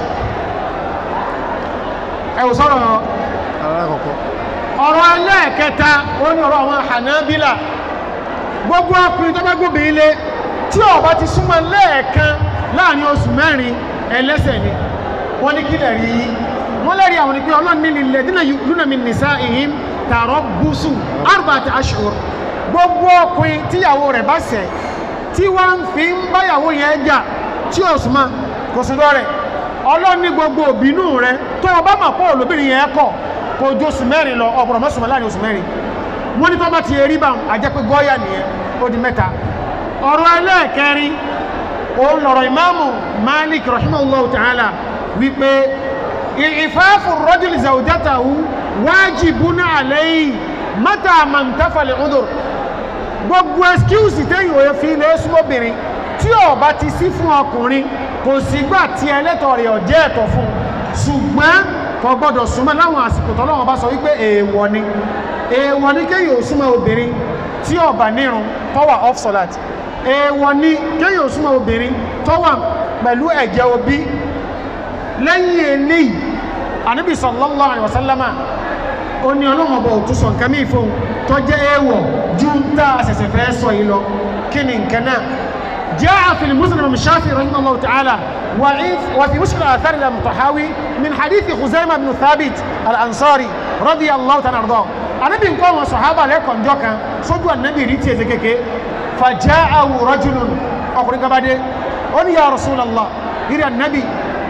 ẹ̀wù sọ́rọ̀ ọ̀rọ̀ àkọ́kọ́ ọ̀rọ̀ ẹlẹ́ẹ̀kẹta ó ní ọ̀rọ̀ àwọn Hanabila gbogbo ọkùnrin tó bá gbóbi ilé tí ó bá ti súnmọ́ lẹ́ẹ̀kan láàrin oṣù mẹ́rin ẹlẹ́sẹ̀ ni wọ́n ní kílẹ̀ rí wọ́n lẹ́rí àwọn ní pé ọlọ́run ní ilẹ̀ dínà lúnà min nisa'ihim tarabbusu arba'ati ashhur gbogbo ọkùnrin tíyàwó rẹ̀ bá ṣẹ̀ tí wọ́n fi ń báyàwó yẹn jà tí ó súnmọ́ kò sí lọ́rẹ̀ ọlọ́run ní gbogbo òbínú rẹ̀ tó o bá mọ̀ pọ̀ olóbìnrin yẹn kọ̀ kò ju oṣù mẹ́rin lọ ọ̀pọ̀lọpọ̀ mọ́sùnmọ́ láàrin oṣù mẹ́rin wọ́n ní tó bá ti rí bá àjẹpẹ́ gọ́ọ̀yà nìyẹn ó di mẹ́ta ọ̀rọ̀ ẹlẹ́ẹ̀kẹrin òun lọ̀rọ̀ ìmáàmù Malik rahimahullahu ta'ala wípé ìfáàfù rọ́jùlì zawjatahu wajibun alayhi mata man tafal udur gbogbo ẹskíùsì téyìn òye fi ilé súnmọ́bìnrin tí ó bá ti sí fún ọkùnrin kò sígbà tí ẹlẹ́tọ̀ rẹ̀ ọ̀jẹ́ ẹ̀tọ́ fún ṣùgbọ́n kò gbọ́dọ̀ súnmọ́ láwọn àsìkò tọ́lọ́wọ́n bá sọ wípé èèwọ̀ ni èèwọ̀ ni kéyìn ò súnmọ́ obìnrin tí ó bá nírun tó wà off solat èèwọ̀ ni kéyìn ò súnmọ́ obìnrin tó wà pẹ̀lú ẹ̀jẹ̀ obi lẹ́yìn eléyìí ànábì sallallahu alaihi wasallama ó ní ọlọ́run ọba òtún sọ nǹkan mí fún tó jẹ́ èèwọ̀ ju ń tá àṣẹ̀ṣẹ̀ fẹ́ sọ yìí lọ kí ni nǹkan náà جاء في المسلم من الشافعي رحمه الله تعالى وفي مشكل آثار المطحاوي من حديث خزيمة بن ثابت الأنصاري رضي الله تعالى عنه النبي قال وصحابة لكم جوكا سجوا النبي ريتي زكيكي فجاءه رجل أقول بعد قال يا رسول الله إلى النبي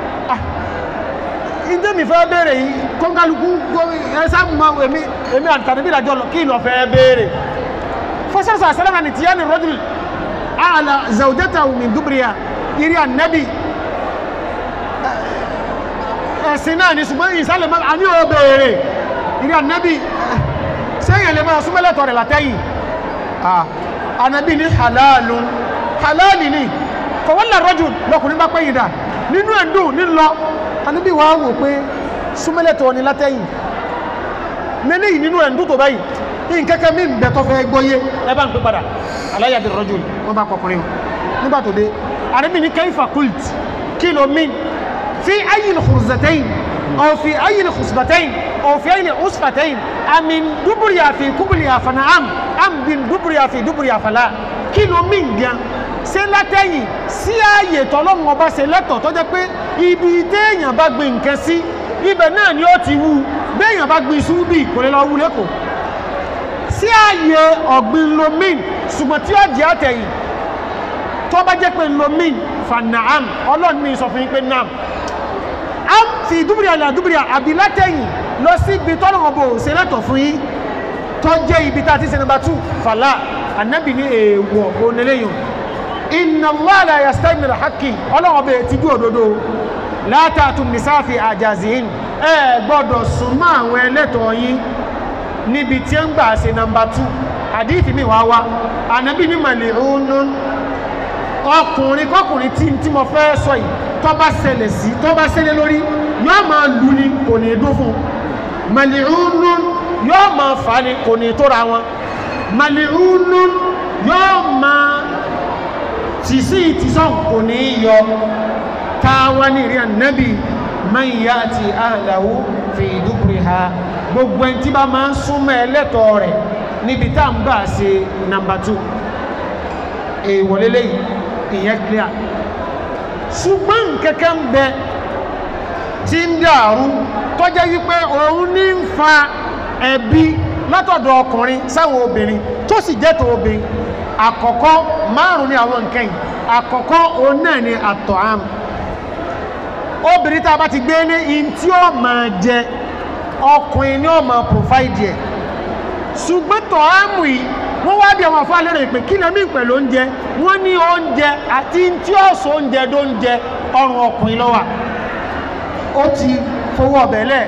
ìjẹ́ mi fẹ́ béèrè yìí kọ́ngálukú ẹsẹ́ mọ́ èmi èmi àtàríbí ìdájọ́ lọ kí lọ fẹ́ béèrè fọ́sẹ̀sọ̀ àṣẹ́lẹ́mà ní tíyẹ́ ni rọ́jùl àlà zaujata min dúbìrìyà irí ànẹ́bì ẹ̀sìn náà ni ṣùgbọ́n ìsàlẹ̀ mọ́ àní ò béèrè irí ànẹ́bì sẹ́yìn lè máa súnmọ́lẹ̀tọ̀ rẹ̀ látẹ́yìn ànẹ́bì ní halalun halali ni fọwọ́lá rọ́jùl lọkùnrin bá pẹ́yìn dà nínú ẹ̀dùn nílọ anábí wá wò pé súnmẹ́lẹ̀tọ̀ ni látẹ́yìn lélẹ́ yìí nínú ẹ̀ndú tó báyìí ní kẹ́kẹ́ mí bẹ̀tọ́ fẹ́ gbọ́yé ẹbá ń pè padà aláyàdì rọ́jò wọ́n bá pọkùnrin nígbà tó dé anábí ní kayfa qult kilo min fi ayi al-khurzatayn aw fi ayi al-khusbatayn aw fi ayi al-usfatayn amin duburiya fi kuburiya fa na'am am bin duburiya fi duburiya fa la kilo min gan ṣe látẹ̀yìn sí ààyè tọ́lọ́run ọba ṣe lẹ́tọ̀ tó jẹ́ pé ibi téèyàn bá gbin nǹkan sí ibẹ̀ náà ni ó ti wú béèyàn bá gbin iṣu bí kò lè lọ wú lẹ́kọ̀ọ́ sí ààyè ọ̀gbìn lomin ṣùgbọ́n tí ó jẹ́ àtẹ̀yìn tó bá jẹ́ pé lomin fanaam ọlọ́run ní sọ fún yín pé naam am fi dúbìrì àlà dúbìrì àbí látẹ̀yìn lọ sí ibi tọ́lọ̀ ọ̀bọ̀ òṣèlẹ́tọ̀ fún yín tó jẹ́ ibi tá a ti ṣe nàmbà tù fàlà ànábì ní èèwọ̀ oníléyìn inna Allah la yastahi min al-haqqi ọlọ́wọ́ bẹ̀rẹ̀ ti dúró dodo látàtún nìsáàfì àjàzín ẹ gbọ́dọ̀ súnmọ́ àwọn ẹlẹ́tọ̀ yín níbi tí ó ń gbà ṣe nàmbà tù àdíìtì mi wá wá ànábì ní màlẹ̀ òun ọkùnrin kọkùnrin tí tí mo fẹ́ sọ yìí tó bá ṣẹlẹ̀ sí tó bá ṣẹlẹ̀ lórí yóò máa lù ní kò ní dún fún màlìrúnún yóò máa fà ní kò ní tóra wọn màlìrúnún yóò máa tìsí ìtìsọ́n kò ní yọ táwa ní ìrìn ànábì man yati ahlahu fi duburiha gbogbo ẹni tí bá máa ń súnmọ́ ẹlẹ́tọ̀ọ́ rẹ̀ níbi tá à ń gbà ṣe nàmbà 2 èèwọ̀ lélẹ́yìn ìyẹn clear ṣùgbọ́n kẹ́kẹ́ ń bẹ tí ń dàrú tó jẹ́ wípé òun ní ń fa ẹ̀bi látọ̀dọ̀ ọkùnrin sáwọn obìnrin tó sì jẹ́ tó obìnrin àkọ́kọ́ márùn ní àwọn nǹkan yìí àkọ́kọ́ òun náà ni àtọ̀ àm obìnrin tá a bá ti gbé ní in tí ó máa jẹ ọkùnrin ni ó máa provide ẹ̀ ṣùgbọ́n tọ̀ ámù yìí wọ́n wá bí àwọn afọ́ lérè pé kí lẹ́mí pẹ̀lú oúnjẹ wọ́n ní oúnjẹ àti tí ó sọ oúnjẹ tó ń jẹ ọrùn ọkùnrin lọ́wà ó ti fowó ọbẹ̀ lẹ̀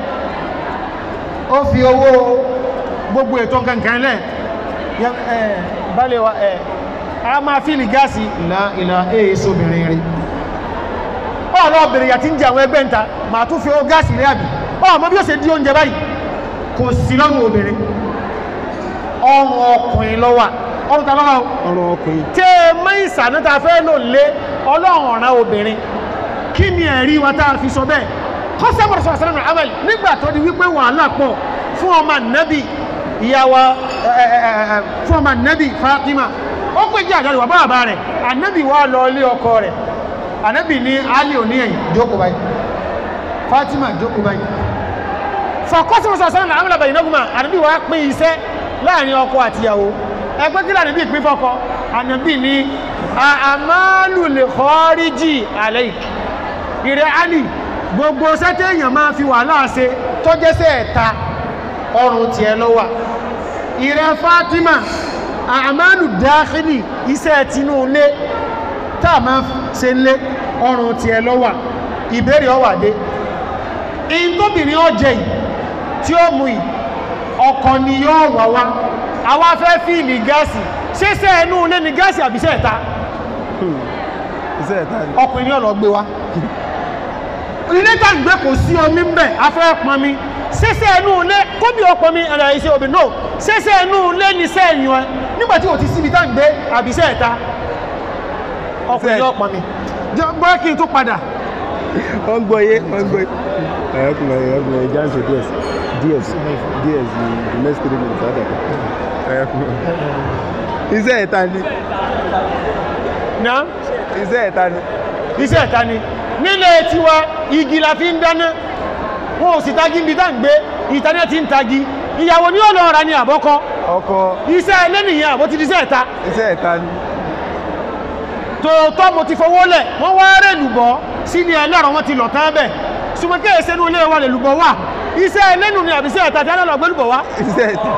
ó fi owó gbogbo ètò kankan lẹ̀ balẹ̀ wa ẹ̀ a máa fíìlì gáàsì ìlà ìlà èèso obìnrin rí ọ̀rọ̀ obìnrin yà ti ń jẹ àwọn ẹgbẹ́ ńta màá tún fi owó gáàsì rí àbí ọmọ bí ó ṣe di oúnjẹ báyìí kò sí lọ́rùn obìnrin ọrùn ọkùnrin lọ́wà ọrùn ta lọ́wọ́ ọ̀rọ̀ ọkùnrin tí ẹ mọ́ ìsànú ta fẹ́ lò lé ọlọ́run ọ̀ràn obìnrin kí ni ẹ̀rí wa tá a fi sọ bẹ́ẹ̀ kọ́sẹ́mọ̀rọ̀ sọ̀rọ̀ sẹ́lẹ̀mọ̀ amal nígbà tó di wípé wàhálà pọ̀ fún ọmọ nẹ́bì ìyàwó fún ọmọ nẹ́bì Fatima ó pè jẹ́ àjálù bàbá bàbá rẹ̀ ànẹ́bì wà lọ ilé ọkọ rẹ̀ ànẹ́bì ní Ali òní ẹ̀yìn jókòó báyìí Fatima jókòó báyìí fọkọ́sẹ́mọ̀rọ̀ sọ̀rọ̀ sẹ́lẹ̀mọ̀ amal bàyìí náà ànẹ́bì wà pín iṣẹ́ láàrin ọkọ àtìyàwó ẹgbẹ́ kí lànà bí ìpín fọ́kọ ànàbí ní àmàlù lè kọ́ríjì àlẹ́ìk ìrẹ́ alì gbogbo sẹ́tẹ̀ èèyàn máa fi wà láàṣẹ tó jẹ́sẹ̀ ẹ̀ta ọrùn tí ẹ lọ́wà ìrẹ́ Fatima àmàlù dáhìlì iṣẹ́ tinú ilé táà máa ṣe lé ọrùn tí ẹ lọ́wà ìbéèrè ọwàdé in tóbìnrin ọjẹ́ yìí tí ó mú yìí ọkọ̀ ni yóò wà wá àwa fẹ́ fíìlì gáàsì ṣéṣẹ́ ẹnu ilé ni gáàsì àbíṣẹ́ ẹ̀ta iṣẹ́ ẹ̀ta ni ọkùnrin ní ọ̀lọ́ gbé wá ilé tá ń gbé kò sí omi ń bẹ̀ afẹ́ pọn mi ṣéṣẹ́ ẹnu ilé kóbi ọpọn mi ẹ̀rọ iṣẹ́ obì náà ṣéṣẹ́ ẹnu ilé ni iṣẹ́ ẹ̀yàn ẹ nígbà tí o ti síbi tá ń gbé àbíṣẹ́ ẹ̀ta ọkùnrin ní ọpọn mi gbọ́ kí n tó padà wọ́n gbọ́ yé wọ́n gbọ́ yé ẹ̀yọ́kùnrin ẹ̀yọ́kùnrin jáǹsì díẹ̀ díẹ̀ díẹ̀ sí the next three minutes ọ̀dọ̀ ẹ̀yọ́kùnrin iṣẹ́ ẹ̀ta ni náà iṣẹ́ ẹ̀ta ni iṣẹ́ ẹ̀ta ni nílé tiwa igi la fi ń dáná wọn ò sì tagi níbi tá ń gbé ìtaná ti ń tagi ìyàwó ní ọ̀nà ọ̀ra ni àbọ́kọ́ ọkọ iṣẹ́ ẹlẹ́nìyàn àbó ti di iṣẹ́ ẹ̀ta iṣẹ́ ẹ̀ta ni tòótọ́ mo ti fowó lẹ̀ wọ́n wá rẹ̀ lùbọ́ sí ní ẹlẹ́rọ wọn ti lọ̀ tán bẹ̀ ṣùgbọ́n kí èsè inú ilé wa lè lùbọ́ wà iṣẹ́ ẹlẹ́nu ni àbí iṣẹ́ ẹ̀ta tí a lọ gbé lùbọ́ wá iṣẹ́ ẹ̀ta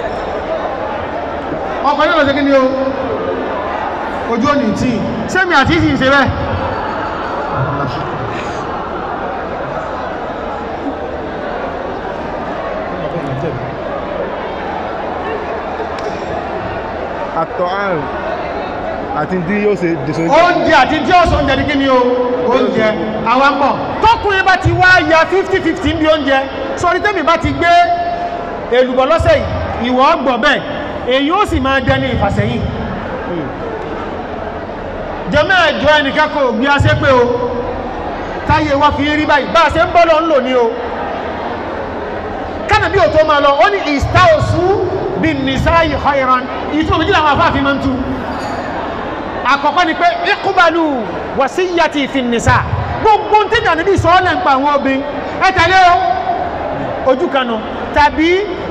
ọkọ̀ yóò lọ sí kí ni o ojú òní tí sẹ́mi àti ìsìn ṣe bẹ́ẹ̀ àtọ̀ àrùn àti tí yóò ṣe dìsọ́ oúnjẹ àti tí ó sọ oúnjẹ ní kí ni o oúnjẹ àwọn mọ̀ tọkùnrin bá ti wá ya 50-50 bí oúnjẹ sọrí tẹ́mi bá ti gbé èlùbọ̀ lọ́sẹ̀ yìí ìwọ̀ ọgbọ̀ bẹ́ẹ̀ èyí ó sì máa dẹni ìfàsẹ́yìn jẹ́mẹ́ ẹ̀jọ́ ẹnìkan kò gbé aṣẹ́ pé o táyé wá fi rí báyìí bá a ṣe ń bọ́ lọ ń lò ní o kánàbí ò tó máa lọ ó ní ìstáòsú bí nìsáyì khairan ìtumọ̀ méjìlá àwọn afáàfin máa ń tu àkọ́kọ́ ni pé ìkúbalù wàsíyàtì fi nìsá gbogbo ń tẹ́jà níbi ìsọ́ọ́lẹ̀ ń pa àwọn obìnrin ẹ tẹ̀lé o ojú kanu tàbí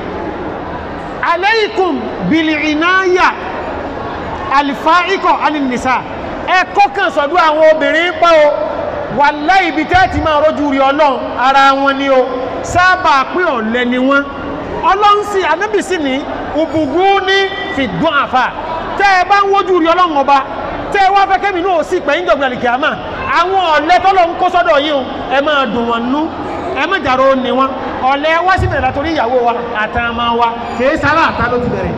aleikum bìlì ìnáyà àlìfá ikọ̀ anìnìsá ẹ kọ́kàn sọ̀dọ̀ àwọn obìnrin pa o wàláhì ibi tẹ́ ti máa rójú rí ọlọ́run ara wọn ni o sábà pé ọ̀lẹ ni wọ́n ọlọ́run sì anábì sì ní òbùgú ní fìdún àfà tẹ́ ẹ bá ń wójú rí ọlọ́run ọba tẹ́ ẹ wá fẹ́ kẹ́mi náà sì pẹ̀yìn jọ̀gbìn àlìkè àmà àwọn ọ̀lẹ tọ́lọ́ ń kó sọ́dọ̀ yìí o ẹ máa dùn wọn nú ẹ má jàró ni wọn ọ̀lẹ wá sí bẹ̀rẹ̀ látòrí ìyàwó wa àtàmà wa kìí sára àtà ló ti bẹ̀rẹ̀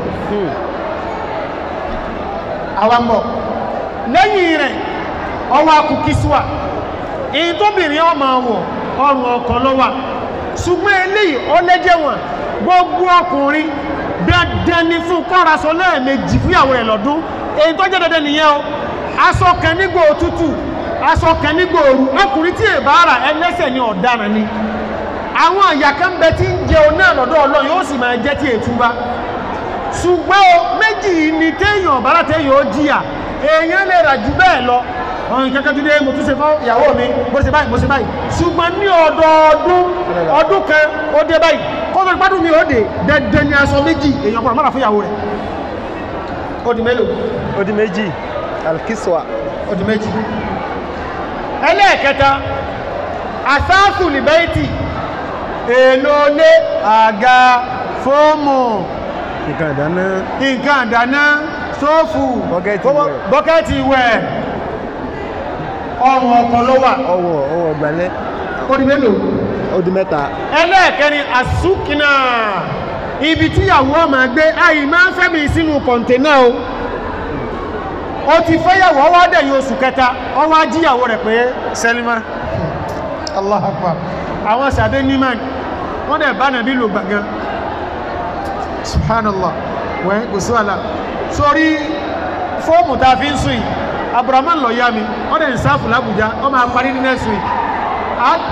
àwa ń bọ̀ lẹ́yìn rẹ̀ ọwọ́ akú kísíwà èyí tóbìnrin ọmọ wọ̀ ọrùn ọkọ̀ ló wà ṣùgbọ́n eléyìí ọlẹ́jẹ̀ wọn gbogbo ọkùnrin dandan ni fún kọ́raṣọ lẹ́ẹ̀mejì fúyàwó rẹ̀ lọ́dún èyí tó jẹ́ dandan nìyẹn o aṣọ kan nígbà òtútù aṣọ kan nígbà òru ọkùnrin tí èbá ara ẹlẹ́sẹ̀ ni ọ̀daràn ni àwọn àyà kan bẹ tí ń jẹun náà lọ́dọ̀ ọlọ́run yóò sì máa jẹ́ tí ètúbá ṣùgbọ́n o méjì yìí ni téèyàn bára téèyàn ó jìyà èèyàn lè rà jù bẹ́ẹ̀ lọ ọ̀run kẹ́kẹ́ tó dé mo tún ṣe fún ìyàwó mi bó ṣe báyìí bó ṣe báyìí ṣùgbọ́n ní ọdọọdún ọdún kan ó dé báyìí kọ́tọ̀ ìpádùn mi ó dé dandan ni aṣọ méjì èèyàn gbọ́dọ̀ mọ́ra fún ìyàwó rẹ̀ ó di mélòó ó di méjì alkiswa ó di méjì ẹlẹ́ẹ̀kẹta asáàsù lìbẹ́ẹ̀tì èlò lé àga fóòmù nǹkan ìdáná nǹkan àdáná sóòfù Bọ́kẹ́tì ìwẹ̀. bọ́kẹ́tì ìwẹ̀ ọrùn ọkọ̀ ló wà ọwọ́ ọwọ́ ìgbàlẹ̀ ó di mélòó ó di mẹ́ta ẹlẹ́ẹ̀kẹrin àsúkìnà ibi tíyàwó ọmọ gbé àì máa ń fẹ́mi sínú kọ̀ǹtẹ́nà o ó ti fẹ́yàwó ọwọ́ dẹ̀yìn oṣù kẹta ọwọ́ ajíyàwó rẹ̀ pé sẹ́límà Allah akbar àwọn sàbẹ́ níman wọ́n dẹ̀ bá nàbí lò gbàgán subhanallah wẹ́ kò sí wàhálà sórí fóòmù tá a fi ń sùn yìí abdulrahman lọ yá mi wọ́n dẹ̀ ń sáfù lábùjá wọ́n máa parí ní next week Á-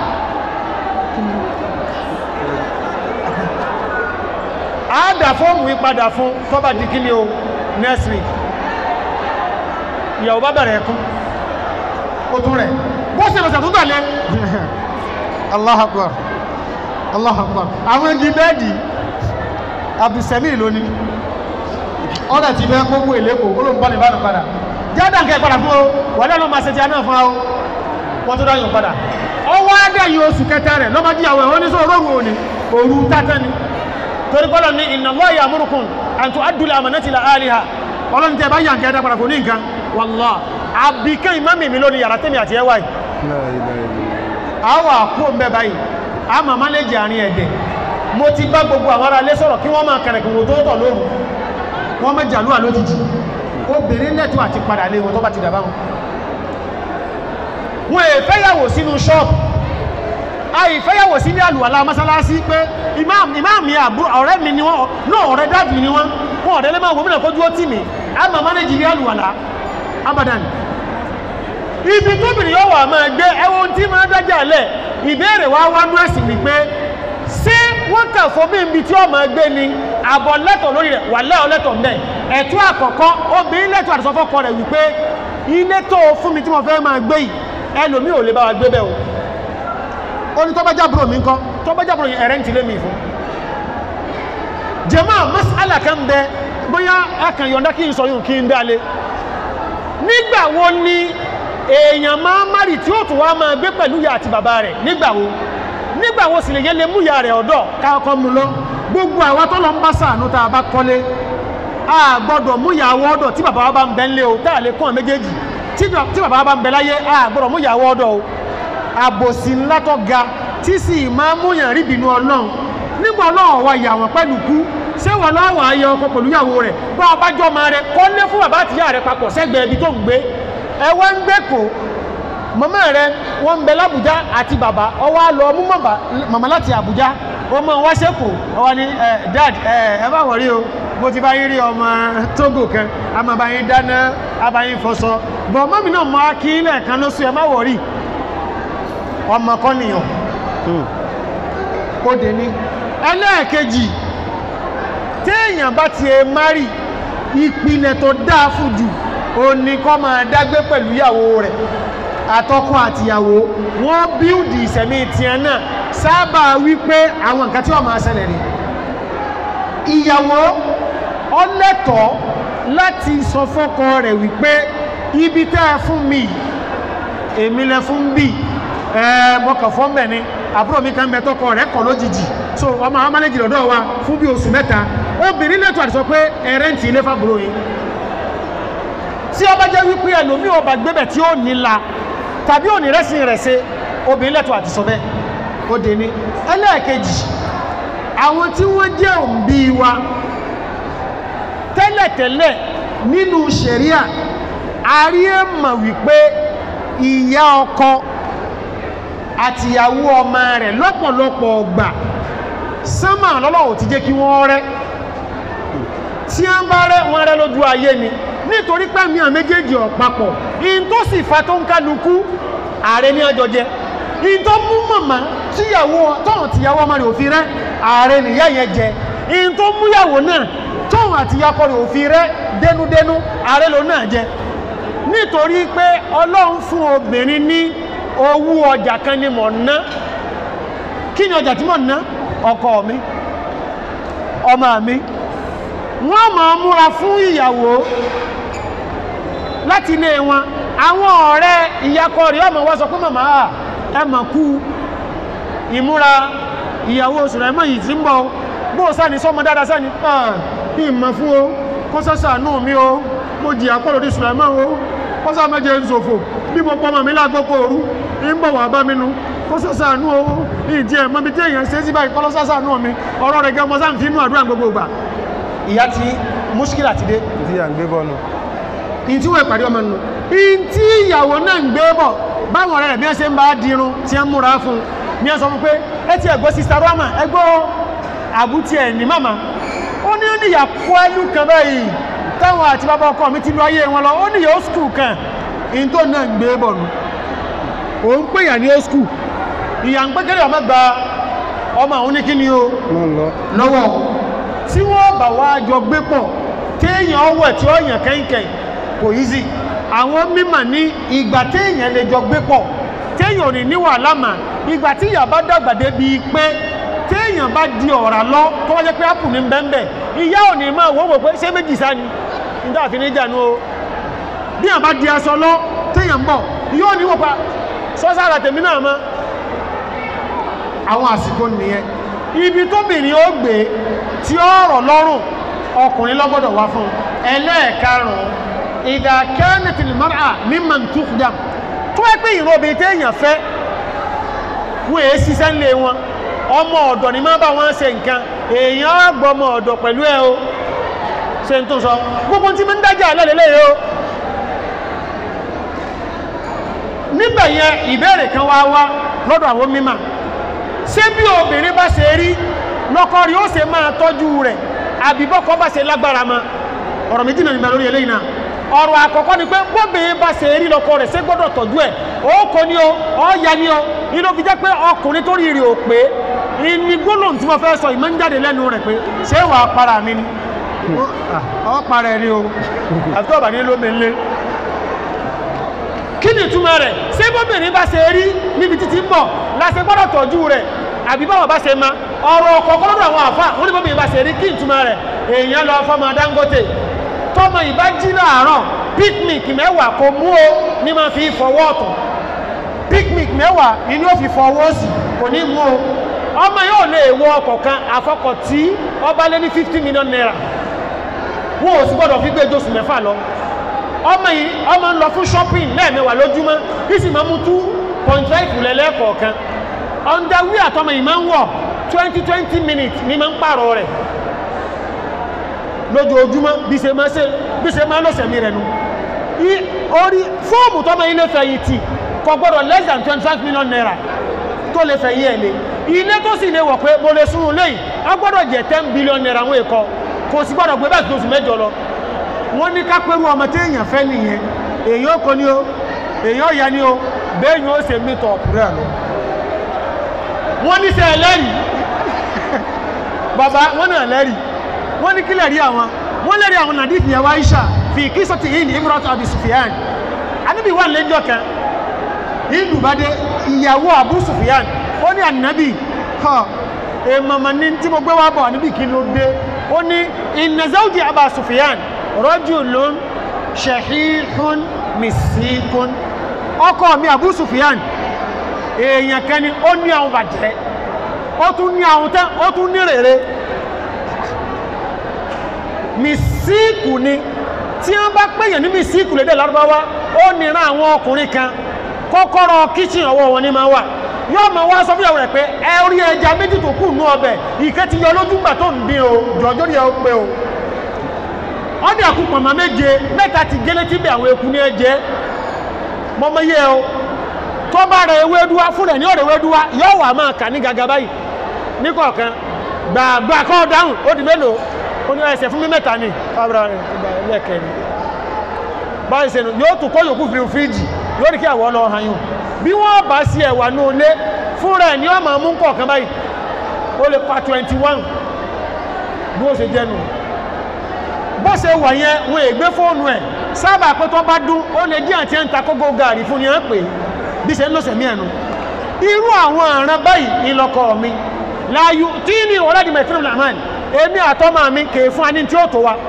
a dà fọ́ọ̀mù yí padà fún tọ́bà di kí ni o next week ìyàwó bá bẹ̀rẹ̀ ẹkún ó tún rẹ̀ bó ṣe lọ́sẹ̀ tó tẹ̀lé Allahu Akbar Allahu Akbar àwọn igi bẹ́ẹ̀dì abdulsami lónìí ọ̀dà ti bẹ́ gbogbo èlékò ó ló ń bọ́ ní ìbánu padà jáde nǹkan ìpadà fún o wà lẹ́nu máa ṣe ti aná fún o wọ́n tó dáyọ̀ padà ọwọ́ adẹ́yìn oṣù kẹta rẹ̀ lọ́mọdíyàwó ẹ̀ wọ́n ní sọ orógùn òní òru tátán ni torí kọ́lọ̀ ní inna Allaha ya'murukum an tu'addu al-amanati ila ahliha ọlọ́run tẹ́ bá yàn kẹ́ dápadà kò ní nǹkan wallah àbíkẹ́ ìmáàmì mi lónìí yàrá tẹ́mi àti ẹwà yìí àwọn àkó ń bẹ báyìí a máa mánéjì àárín ẹ̀dẹ̀ mo ti bá gbogbo àwọn ará ilé sọ̀rọ̀ kí wọ́n máa kẹrẹ̀kùn wò tó tọ̀ lóru wọ́n má jàlúwà lójijì obìnrin lẹ́tọ̀ àti padà lé wọn tó bá ti dàbá wọn wọn èfẹ́yàwó sínú ṣọ́ọ̀pù àìfẹ́yàwó sí ní àlùwàlá mọ́sálásí pé ìmáàmì àbúrò ọ̀rẹ́ mi ni wọ́n náà ọ̀rẹ́ dáàbì ni wọ́n wọ́n ọ̀rẹ́ lẹ́mọ̀ gómìnà kójú ó tì mí a máa mánéjì ní àlùwàlá abadan ibi tóbìnrin yóò wà máa gbé ẹwọ́n tí máa dájà lẹ̀ ìbéèrè wá wá nú ẹ̀sìn wípé ṣé wọ́n kà fún bí ibi tí ó máa gbé ni àbọ̀ lẹ́tọ̀ lórí rẹ̀ wà lẹ́ ọlẹ́tọ̀ mbẹ́ ẹ̀tọ́ àkọ́kọ́ obìnrin lẹ́tọ̀ àtisọ́fọ́kọ rẹ̀ wípé ilé tó fún mi tí mo fẹ́ máa gbé yìí ẹlòmíì ò lè bá wa gbé bẹ́ẹ̀ o ó ní tọ́bá jábúrò mi ńkọ́ tọ́bá jábúrò yẹn ẹ̀rẹ́ ń tilé mi fún jẹ́mọ́ masala kan bẹ bóyá ẹkàn yọ̀ǹda kí n sọ yùn kí n dálé nígbà wo ni èèyàn máa márì tí ó tún wá máa gbé pẹ̀lú ìyá àti bàbá rẹ̀ nígbà wo nígbà wo sì lè yẹ lè mú ìyá rẹ̀ ọ̀dọ̀ káàkọ́ mu lọ gbogbo àwa tó lọ ń bá sàánú tá a bá kọ́lé a gbọ́dọ̀ mú ìyàwó ọ̀dọ̀ tí bàbá wa bá ń bẹ ńlé o tá a lè kún àwọn méjèèjì tí bàbá wa bá ń bẹ láyé a gbọ́dọ̀ mú ìyàwó ọ̀dọ̀ o àbòsí ńlá tó ga tí sì máa mú yàn rí ìbínú ọlọ́run nígbà ọlọ́run wa yà wọ́n pẹ̀lú kú ṣé wọn lọ́wọ́ ayé ọkọ pẹ̀lú ìyàwó rẹ̀ bá ọba jọ máa rẹ kọ́ lé fún bàbá àtìyá rẹ̀ papọ̀ sẹ́gbẹ̀ẹ́ ibi tó ń gbé ẹ wá ń gbé kó màmá rẹ wọ́n ń bẹ lábùjá àti bàbá ọwọ́ á lọ mú màmá láti àbújá wọ́n mọ̀ wá sẹ́kù ọwọ́ ni dad ẹ bá wọ̀ rí o mo ti bá yín rí ọmọ tógò kan a máa bá yín dáná a bá yín fọṣọ bọ̀ mọ́mí náà máa kí lẹ́ẹ̀kan lóṣù ẹ má wọ̀ rí ọmọ kọ́ nìyàn ó dé ní ẹlẹ́ẹ̀kejì téèyàn bá ti ẹ márì ìpìlẹ̀ tó dáa fún jù ó ní kọ́ máa dágbé pẹ̀lú ìyàwó rẹ̀ àtọkọ àtìyàwó wọ́n bíúdì ìsẹ̀mí tiẹ̀ náà sábà wípé àwọn nǹkan tí wọ́n máa ṣẹlẹ̀ rí ìyàwó ọlẹ́tọ̀ọ́ láti sọ fọ́kọ rẹ̀ wípé ibi tẹ́ ẹ fún mi èmi lẹ fún bíi ẹ mọkàn fọ́ mbẹ̀ ni àbúrò mi kan bẹ tọkọ rẹ̀ kọ̀ lójijì so ọmọ àwọn mánéjì lọ́dọ̀ wa fún bí oṣù mẹ́ta obìnrin lẹ́tọ̀ àti sọ pé ẹ̀rẹ́ǹtì ilé fàbúrò yìí tí ọba jẹ́ wípé ẹlòmí ọba gbébẹ̀ tí ó níla tàbí òní rẹ́sìn rẹ̀ ṣe obìnrin lẹ́tọ̀ àti sọ bẹ́ẹ̀ ó dé ní ẹlẹ́ẹ̀kejì àwọn tí wọ́n jẹ́ òǹbí wa tẹ́lẹ̀tẹ́lẹ̀ nínú ṣẹ̀ríà àrí ẹ̀ mọ̀ wípé ìyá ọkọ àtìyàwó ọmọ rẹ̀ lọ́pọ̀lọpọ̀ ọgbà sánmà lọ́lọ́wọ́ ti jẹ́ kí wọ́n rẹ́ tí a ń bá rẹ́ wọ́n rẹ́ lójú ayé ni nítorí pé mi à méjèèjì ọ̀pápọ̀ in tó sì fa tó ń kálukú ààrẹ ní ọjọ́ jẹ́ in tó mú màmá tíyàwó tọ́hùn tíyàwó ọmọ rẹ̀ òfin rẹ́ ààrẹ nìyá yẹn jẹ in tó múyàwó náà tọ́hùn àtìyàkọ rẹ̀ òfin rẹ́ dénúdénú ààrẹ ló náà jẹ nítorí pé ọlọ́run fún obìnrin ní owó ọjà kan ni mọ̀ ná kí ni ọjà tí mọ̀ ná ọkọ mi ọmọ mi wọ́n máa múra fún ìyàwó láti ilé wọn àwọn ọ̀rẹ́ ìyàkọ rẹ̀ ọmọ wá sọ pé màmá à ẹ mà kú ìmúra ìyàwó oṣù rẹ̀ mọ̀ yìí tí ń bọ̀ bó sáni sọmọ dáadáa sáni bí ìmọ̀ fún o kó sọ́sà nù mí o mo jìyà pọ̀ lórí sùlẹ̀mọ́ o kó sá mẹ́jẹ ń ṣòfò bí mo pọ́mọ mi lágbókò òru ń bọ̀ wà bá mi nu kó sọ́sà nù o ìdí ẹ̀ mọ́bi tí èèyàn ṣe sí báyìí kọ́ lọ́sàsà nù mi ọ̀rọ̀ rẹ̀ gẹ́ mọ́ sáà fi inú àdúrà gbogbo ìgbà ìyá tí múṣkìlà ti dé tí à ń gbé bọ́ọ̀nù in tí wọ́n ìpàdé ọmọ nù in tí ìyàwó náà ń gbé bọ̀ báwọn ọ̀rẹ́ rẹ̀ bí wọ́n ṣe ń bá dirun tí wọ́n múra fún ní wọ́n sọ fún pé ẹ ti ẹ̀gbọ́ sista rama ẹgbọ́ àbútí ẹ̀ ní màmá ó ní ó ní ìyà kó ẹlú kan báyìí táwọn àti bàbá ọkọ mi ti lu ayé wọn lọ ó ní ìyà ó skul kan in tó náà ń gbé bọ̀ nù òun pè yà ní ó skul ìyà ń pé kéré ọmọ gba ọmọ àwọn oníkíni o máa ń lọ lọ́wọ́ tí wọ́n bá wá jọ gbé pọ̀ téèyàn ọwọ́ tí ó yàn kẹ́yìnkẹ́yìn kò easy àwọn mímọ̀ ní ìgbà téèyàn lè jọ gbé pọ̀ téèyàn ò ní ní wàhálà mà ìgbà tí ìyà bá dàgbà débi pé téèyàn bá di ọ̀rà lọ tó wájẹ́ pé ápù ní bẹ́ńbẹ́ ìyá ò ní máa wọ́wọ́ pé ṣé méjì sá ni nígbà àfi ní ìjànú o bí àbá di aṣọ lọ téèyàn ń bọ̀ ìyá ò ní wọ́pa sọ́sára tèmi náà mọ́ àwọn àsìkò nìyẹn ibi tóbìnrin ó gbé tí ó rọ̀ lọ́rùn ọkùnrin lọ́gbọ́dọ̀ wá fún ẹlẹ́ẹ̀karùn-ún ìdá kẹ́nẹ̀tìlì mara mímọ̀ tukdam tó ẹ́ pé ìran obìnrin téèyàn fẹ́ wọ́n èé ṣiṣẹ́ ńlé wọn ọmọ ọ̀dọ̀ ni máa bá wọn ṣe nǹkan èèyàn á gbọ́ ọmọ ọ̀dọ̀ pẹ̀lú ẹ o ṣe ń tó sọ gbogbo tí mo ń dájà lẹ́lẹ́lẹ́ o níbẹ̀ yẹn ìbéèrè kan wá wá lọ́dọ̀ àwọn mímọ̀ ṣé bí obìnrin bá ṣe rí lọ́kọ rí ó ṣe máa tọ́jú rẹ̀ àbíbọ́kọ bá ṣe lágbára ma ọ̀rọ̀ méjì náà nígbà lórí eléyìí náà ọ̀rọ̀ àkọ́kọ́ ni pé bóbìnrin bá ṣe rí lọ́kọ rẹ̀ ṣé gbọ́dọ̀ tọ́jú ẹ̀ ó kọ ní o ó ya ní o inú fi jẹ́ pé ọkùnrin tó rí rí o pé ní gbólóhùn tí mo fẹ́ sọ ìmọ̀ ń jáde lẹ́nu rẹ̀ pé ṣé wà á para mi ni ọ para ẹ̀ ni o àti ọ̀bà ní lómi ńlé kí ni ìtumọ̀ rẹ̀ ṣé bóbìnrin bá ṣe rí níbi títí ń bọ̀ láṣẹ gbọ́dọ̀ tọ́jú rẹ̀ àbí báwọn bá ṣe ma ọ̀rọ̀ ọkọ̀ gbọ́dọ̀ àwọn àfà wọ́n ní bóbìnrin bá ṣe rí kí ìtumọ̀ rẹ̀ èèyàn lọ fọmọ Dangote tọmọ ìbá jí láàárọ̀ picnic mẹ́wàá kò mú o ní máa fi fọwọ́ ọ̀tọ̀ picnic mẹ́wàá ni ó fi fọwọ́ sí kò ní mú o ọmọ yóò lè wọ ọkọ̀ kan àfọkọ̀ tí ọba lé ní fifty million naira wọn ò sì gbọ́dọ̀ fi gbé jósù mẹ́fà lọ ọmọ yìí ọmọ ń lọ fún shopping lẹ́ẹ̀mẹ́wàá lójúmọ́ kí sì máa mú two point five lẹ́lẹ́kọ̀ọ̀kan underwear àtọmọ yìí máa ń wọ̀ twenty twenty minutes ní máa ń pààrọ̀ rẹ̀ lójoojúmọ́ bí ṣe máa ṣe bí ṣe máa lọ́sẹ̀ mi rẹ̀ nu orí fóòmù tọmọ ilé fẹ̀yìntì kò gbọ́dọ̀ less than twenty five million naira tó lè fẹ̀yìn ẹ̀ lé ilé tó sì lè wọ̀ pé mo lè sún un léyìí a gbọ́dọ̀ jẹ́ ten billion naira àwọn èkó kò sì gbọ́dọ̀ gbé bẹ́ẹ̀ tó oṣù mẹ́jọ lọ wọ́n ní ká pẹ́rú ọmọ tí èèyàn fẹ́ nìyẹn èèyàn kò ní o èèyàn ya ní o bẹ́ẹ̀ ni ó ṣe mítọ̀ ọ̀pùrẹ́ lọ wọ́n ní sẹ́ ẹlẹ́rìí bàbá wọ́n náà lẹ́rìí wọ́n ní kílẹ̀ rí àwọn wọ́n lẹ́rìí àwọn nàdífì yẹn wá Aisha fi kí sọ́tì yìí ní Imratu Abi Sufyan anábì wà lẹ́jọ́ kan ìlú bá dé ìyàwó Abu Sufyan ó ní ànábì ha èèmọ̀mọ̀ ní tí mo gbé wá bọ̀ ànábì kí ló dé ó ní inna zawji Aba Sufyan rajulun shahihun misikun ọkọ mi Abu Sufyan èèyàn kan ni ó ní àwọn bàjẹ́ ó tún ní àwọn tẹ́ ó tún ní rèrè mísíkù ni tí wọ́n bá pèyàn ní mísíkù lédè lárúbáwá ó nìran àwọn ọkùnrin kan kọ́kọ́rọ́ kíchìn ọwọ́ wọn ní máa wà yóò máa wá sọ fún ìyàwó rẹ̀ pé ẹ orí ẹja méjì tó kù nú ọbẹ̀ ìkẹ́ ti yọ lójú gbà tó ń dín o jọjọ́ rí ẹ ó pé o ọdẹ àkú pọ̀nmọ́ méje mẹ́ta ti gélé tí bí àwọn eku ní ẹjẹ́ mọ́mọ́ yẹ o tó bá rẹ̀ ewédúwá fún rẹ̀ ní ọ̀rẹ̀ ewédúwá yóò wà máa kà ní gàgà báyìí ní kọ̀ọ̀kan gbàgbà kọ́ dáhùn ó di mélòó ó ní ẹsẹ̀ fún mi mẹ́ta ni fábra rẹ̀ tó gba ẹlẹ́kẹ̀ ni báyìí sẹ́nu yóò tún kọ́ yòókù fi fíríjì yóò rí kí àwọ̀ lọ hàn yùn bí wọ́n bá sí ẹ̀wà ní olé fún rẹ̀ ní ọmọ mú kọ̀ọ̀kan báyìí ó lè pa twenty one bí ó ṣe jẹ́ nù bó ṣe wà yẹn wọn ègbé fóònù ẹ̀ sábà pé tó bá dún ó lè jí àti ẹ̀ ń ta kógó gàrí fún ni ẹ̀ ń pè bí ṣe ń lọ́sẹ̀ mí ẹ̀nu irú àwọn àrùn báyìí ìlọkọ mi láàyò tí ní ọ̀rẹ́dì mẹ́tírìm làmán èmi àtọ́mà mi kèé fún aní tí ó tó wa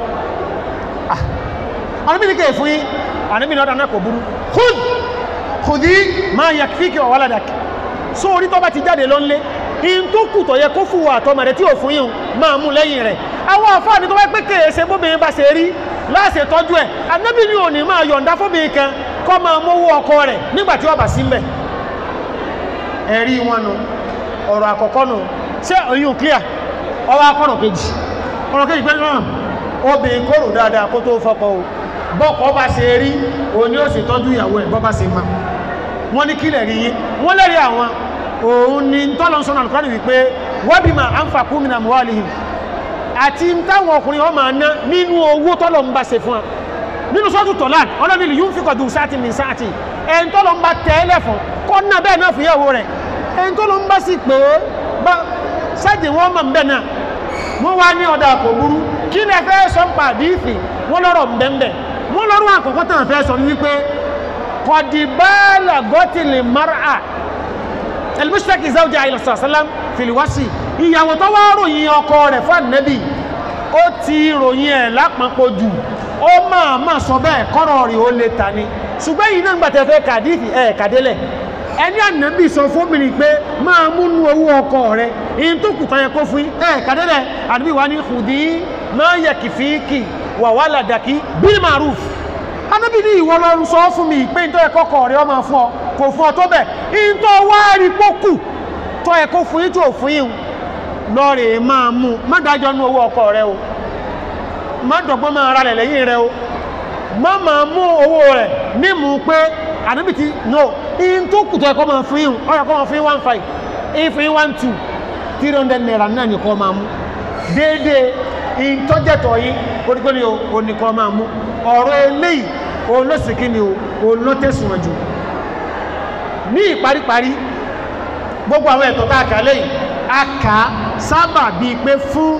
àníbí ní kèé fún yí àníbí ní ọ̀dà náà kò burú khud khudi máa yà fíkì ọ̀wálàdàkì só orí tó bá ti jáde lọ nlé in tó kù tó yẹ kó fún wa àtọ́mà rẹ̀ tí ò fún yín máa mú lẹ́yìn rẹ̀ àwọn àfáàní tó bá pé kèé ṣe bóbìnrin bá ṣe rí láṣẹ tọ́jú ẹ̀ ànábì ní òní máa yọ̀ǹda fóbìnrin kan kọ́ máa mówó ọkọ rẹ̀ nígbà tí wọ́n bá sí mbẹ̀ ẹ̀rí wọn nu ọ̀rọ̀ àkọ́kọ́ nù ṣé oyún clear ọwọ́ akọ́nà kejì ọ̀rọ̀ kejì pé náà obìnrin kóró dáadáa kó tó fọ́kọ o bọ́kọ bá ṣe rí òní ó sì tọ́jú ìyàwó ẹ̀ bọ́ bá ṣe máa wọ́n ní kílẹ̀ rí yín wọ́n lẹ́rí àwọn òun ni tọ́lọ́sọ́nà alùkọ́ni wípé wabima anfaqu min amwalihim àti táwọn ọkùnrin wọn máa ná nínú owó tọ́lọ̀ ń bá ṣe fún wa nínú sọ́tù tọ́lán ọlọ́ni lè yún fi kọ̀dù sáàtì mi sáàtì ẹni tọ́lọ̀ ń bá tẹ́lẹ̀ fún kọ́ náà bẹ́ẹ̀ náà fún ìyàwó rẹ̀ ẹni tọ́lọ̀ ń bá sì pé bá sáàtì wọn mọ̀ bẹ́ẹ̀ náà wọ́n wá ní ọ̀dà kò burú kí ni ẹ fẹ́ sọ ń pa àdífì wọ́n lọ́rọ̀ mbẹ́mbẹ́ wọ́n lọ́rọ̀ àkọ́kọ́ tàn fẹ́ sọ ní wípé kọ̀dìbálà gọ́tìlì mara elmustaki zawja ayélu sàlám fìlíwásì ìyàwó tó wá ròyìn ọkọ rẹ̀ fún ànẹ́bì ó ti ròyìn ẹ̀ lápapọ̀ jù ó máa máa sọ bẹ́ẹ̀ kọ́rọ̀ rí ó lè ta ni ṣùgbọ́n yìí náà gbàtẹ́ fẹ́ kàdífì ẹ̀ kàdélẹ̀ ẹni ànẹ́bì sọ fóbìnrin pé máa múnú owó ọkọ rẹ̀ in tó kù tọ́yẹ kó fún ẹ̀ kàdélẹ̀ ànẹ́bì wá ní kùdí máa yẹ kìfíkì wà wà làdàkí bil maruf anábì ní ìwọ lọ sọ fún mi pé nítorí kọ́kọ́ rẹ̀ ọmọ fún ọ kò fún ọ tó bẹ̀ nítorí wá rí pókù tó ẹ kó fún yín tó fún yín lọ́ọ̀rẹ̀ máa mú má dájọ́ nú owó ọkọ rẹ o má dọ̀gbọ́n máa ra rẹ̀ lẹ́yìn rẹ o má máa mú owó rẹ̀ nímú pé anábì ti no in tó kù tó ẹ kọ́ máa fún yín ọ̀rọ̀ kọ́ máa fún yín one five in fún yín one two three hundred naira náà ní kọ́ máa mú déédéé in tọ́jẹ̀tọ̀ yín oníkó ni o ní kọ́ máa mú ọ̀rọ̀ eléyìí òun ló sì kí ni o òun ló tẹ̀sùn jù ní ìparíparí gbogbo àwọn ẹ̀tọ́ tá a kà lẹ́yìn a kà á sábà bíi pé fún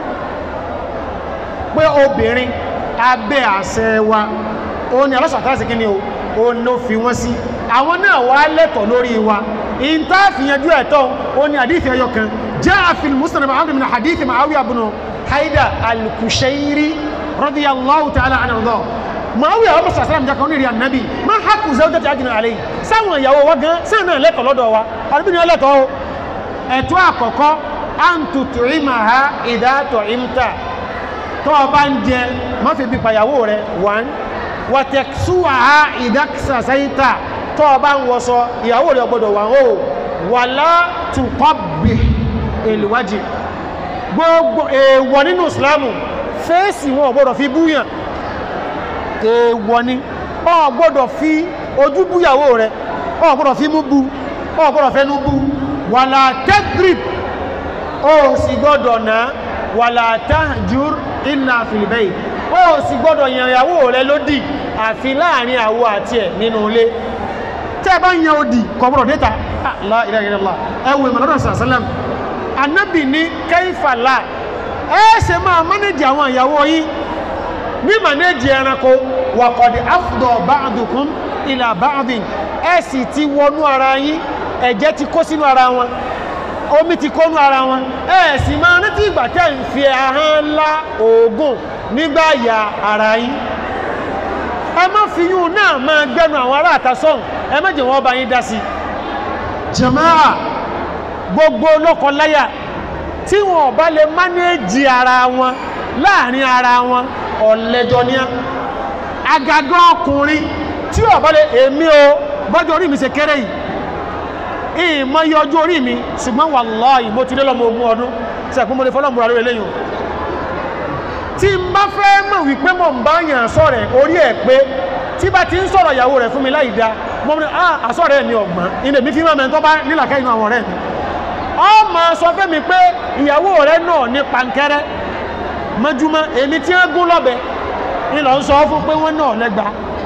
pé obìnrin abẹ́ àṣẹ wa òun ni alọ́sàtà sí kí ni o òun ló fi wọ́n sí àwọn náà wá lẹ́tọ̀ lórí wa ìta fìyànjú ẹ̀tọ́ òun ni àdífẹ́ ẹyọ kan jẹ́ àfihàn muslim muhammad bin hadith ma'awiya bin haida al-kushairi radiyallahu ta'ala anhu Muawiya ọmọ sàsàràm jẹ́ kan ní rí ànábì ma haqqu zawjati ajínà àlẹ́ yìí sáwọn ìyàwó wa gan sáà náà lẹ́tọ̀ lọ́dọ̀ wa àdúgbò ni ọlẹ́tọ̀ o ẹ̀tọ́ àkọ́kọ́ an tut'imaha idha tu'imta tó o bá ń jẹ má fi bí pàyàwó rẹ one wa taksuha idha iktasayta tó o bá ń wọṣọ ìyàwó rẹ gbọdọ̀ wà ó wala tuqabbih al-wajh gbogbo èèwọ̀ nínú ìsìlámù fèsì wọn ò gbọdọ̀ fi búyàn èèwọ̀ ni ọ gbọ́dọ̀ fi ojú búyàwó rẹ̀ ọ gbọ́dọ̀ fi mú bú ọ gbọ́dọ̀ fẹ́nu bú wàlá tẹ́grip ó sì gbọ́dọ̀ náà wàlá tahjur illa fil bayt ó sì gbọ́dọ̀ yànyàwó rẹ̀ lódì àfi láàrin àwọ àti ẹ̀ nínú ilé tẹ́ bá yan odi kọ̀bọ̀rọ̀ dẹ́ta la ilaha illallah ẹwù ìmọ̀lọ́dọ̀ sàlám anábì ní kẹ́fàlá ẹ ṣe máa mánéjì àwọn ìyàwó yìí ní mànéjì ẹranko wàkọ̀dì afdọ̀ ba'dukum ila ba'din ẹ sì ti wọnú ara yín ẹ̀jẹ̀ ti kó sínú ara wọn omi ti kónú ara wọn ẹ sì máa rántí ìgbà tẹ́ ń fi ahọ́n ńlá oògùn nígbà ya ara yín ẹ má fi yún náà máa gbẹnu àwọn ará àtasọ́hùn ẹ má jẹ́ wọ́n bá yín dá sí jama'a gbogbo lọ́kọláya tí wọn bá lè mánéjì ara wọn láàrin ara wọn ọ̀lẹ́jọ ní agagan ọkùnrin tí ó bá lè èmi o bọ́jọ́ orí mi ṣe kéré yìí ìmọ̀ yọ ojú orí mi ṣùgbọ́n wallahi mo ti lé lọ́mọ ogún ọdún sẹ́kún mo lè fọ́lọ́mù rárá eléyìn o tí n bá fẹ́ mọ̀ wípé mọ̀ ń bá yàn sọ̀rẹ̀ orí ẹ̀ pé tí bá ti ń sọ̀rọ̀ ìyàwó rẹ̀ fún mi láì dá mọ́ mi ah àsọ̀rẹ̀ mi ọ̀gbọ́n ilé mi fi máa mẹ́tọ́ bá nílàkẹ́ inú àwọn ọ̀rẹ́ mi ọ ma sọ fẹ́ mi pé ìyàwó rẹ̀ náà ní pankẹ́rẹ́ mọ́júmọ́ èmi tí ń gún lọ́bẹ̀ ìlọ ń sọ fún pé wọ́n náà lẹ́gba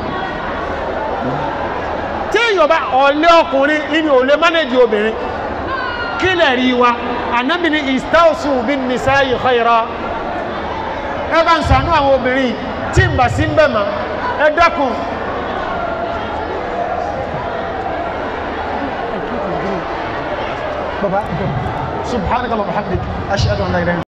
tí èèyàn bá ọ̀lẹ́ ọkùnrin ìní ò lè mánéjì obìnrin kí lẹ̀ rí wa ànábì ní istausu bin nisa'i khaira ẹ bá ń sànú àwọn obìnrin tí ń bà sí ń bẹ̀ mọ́ ẹ dákun baba subhanaka wa bihamdik ashhadu an la ilaha illa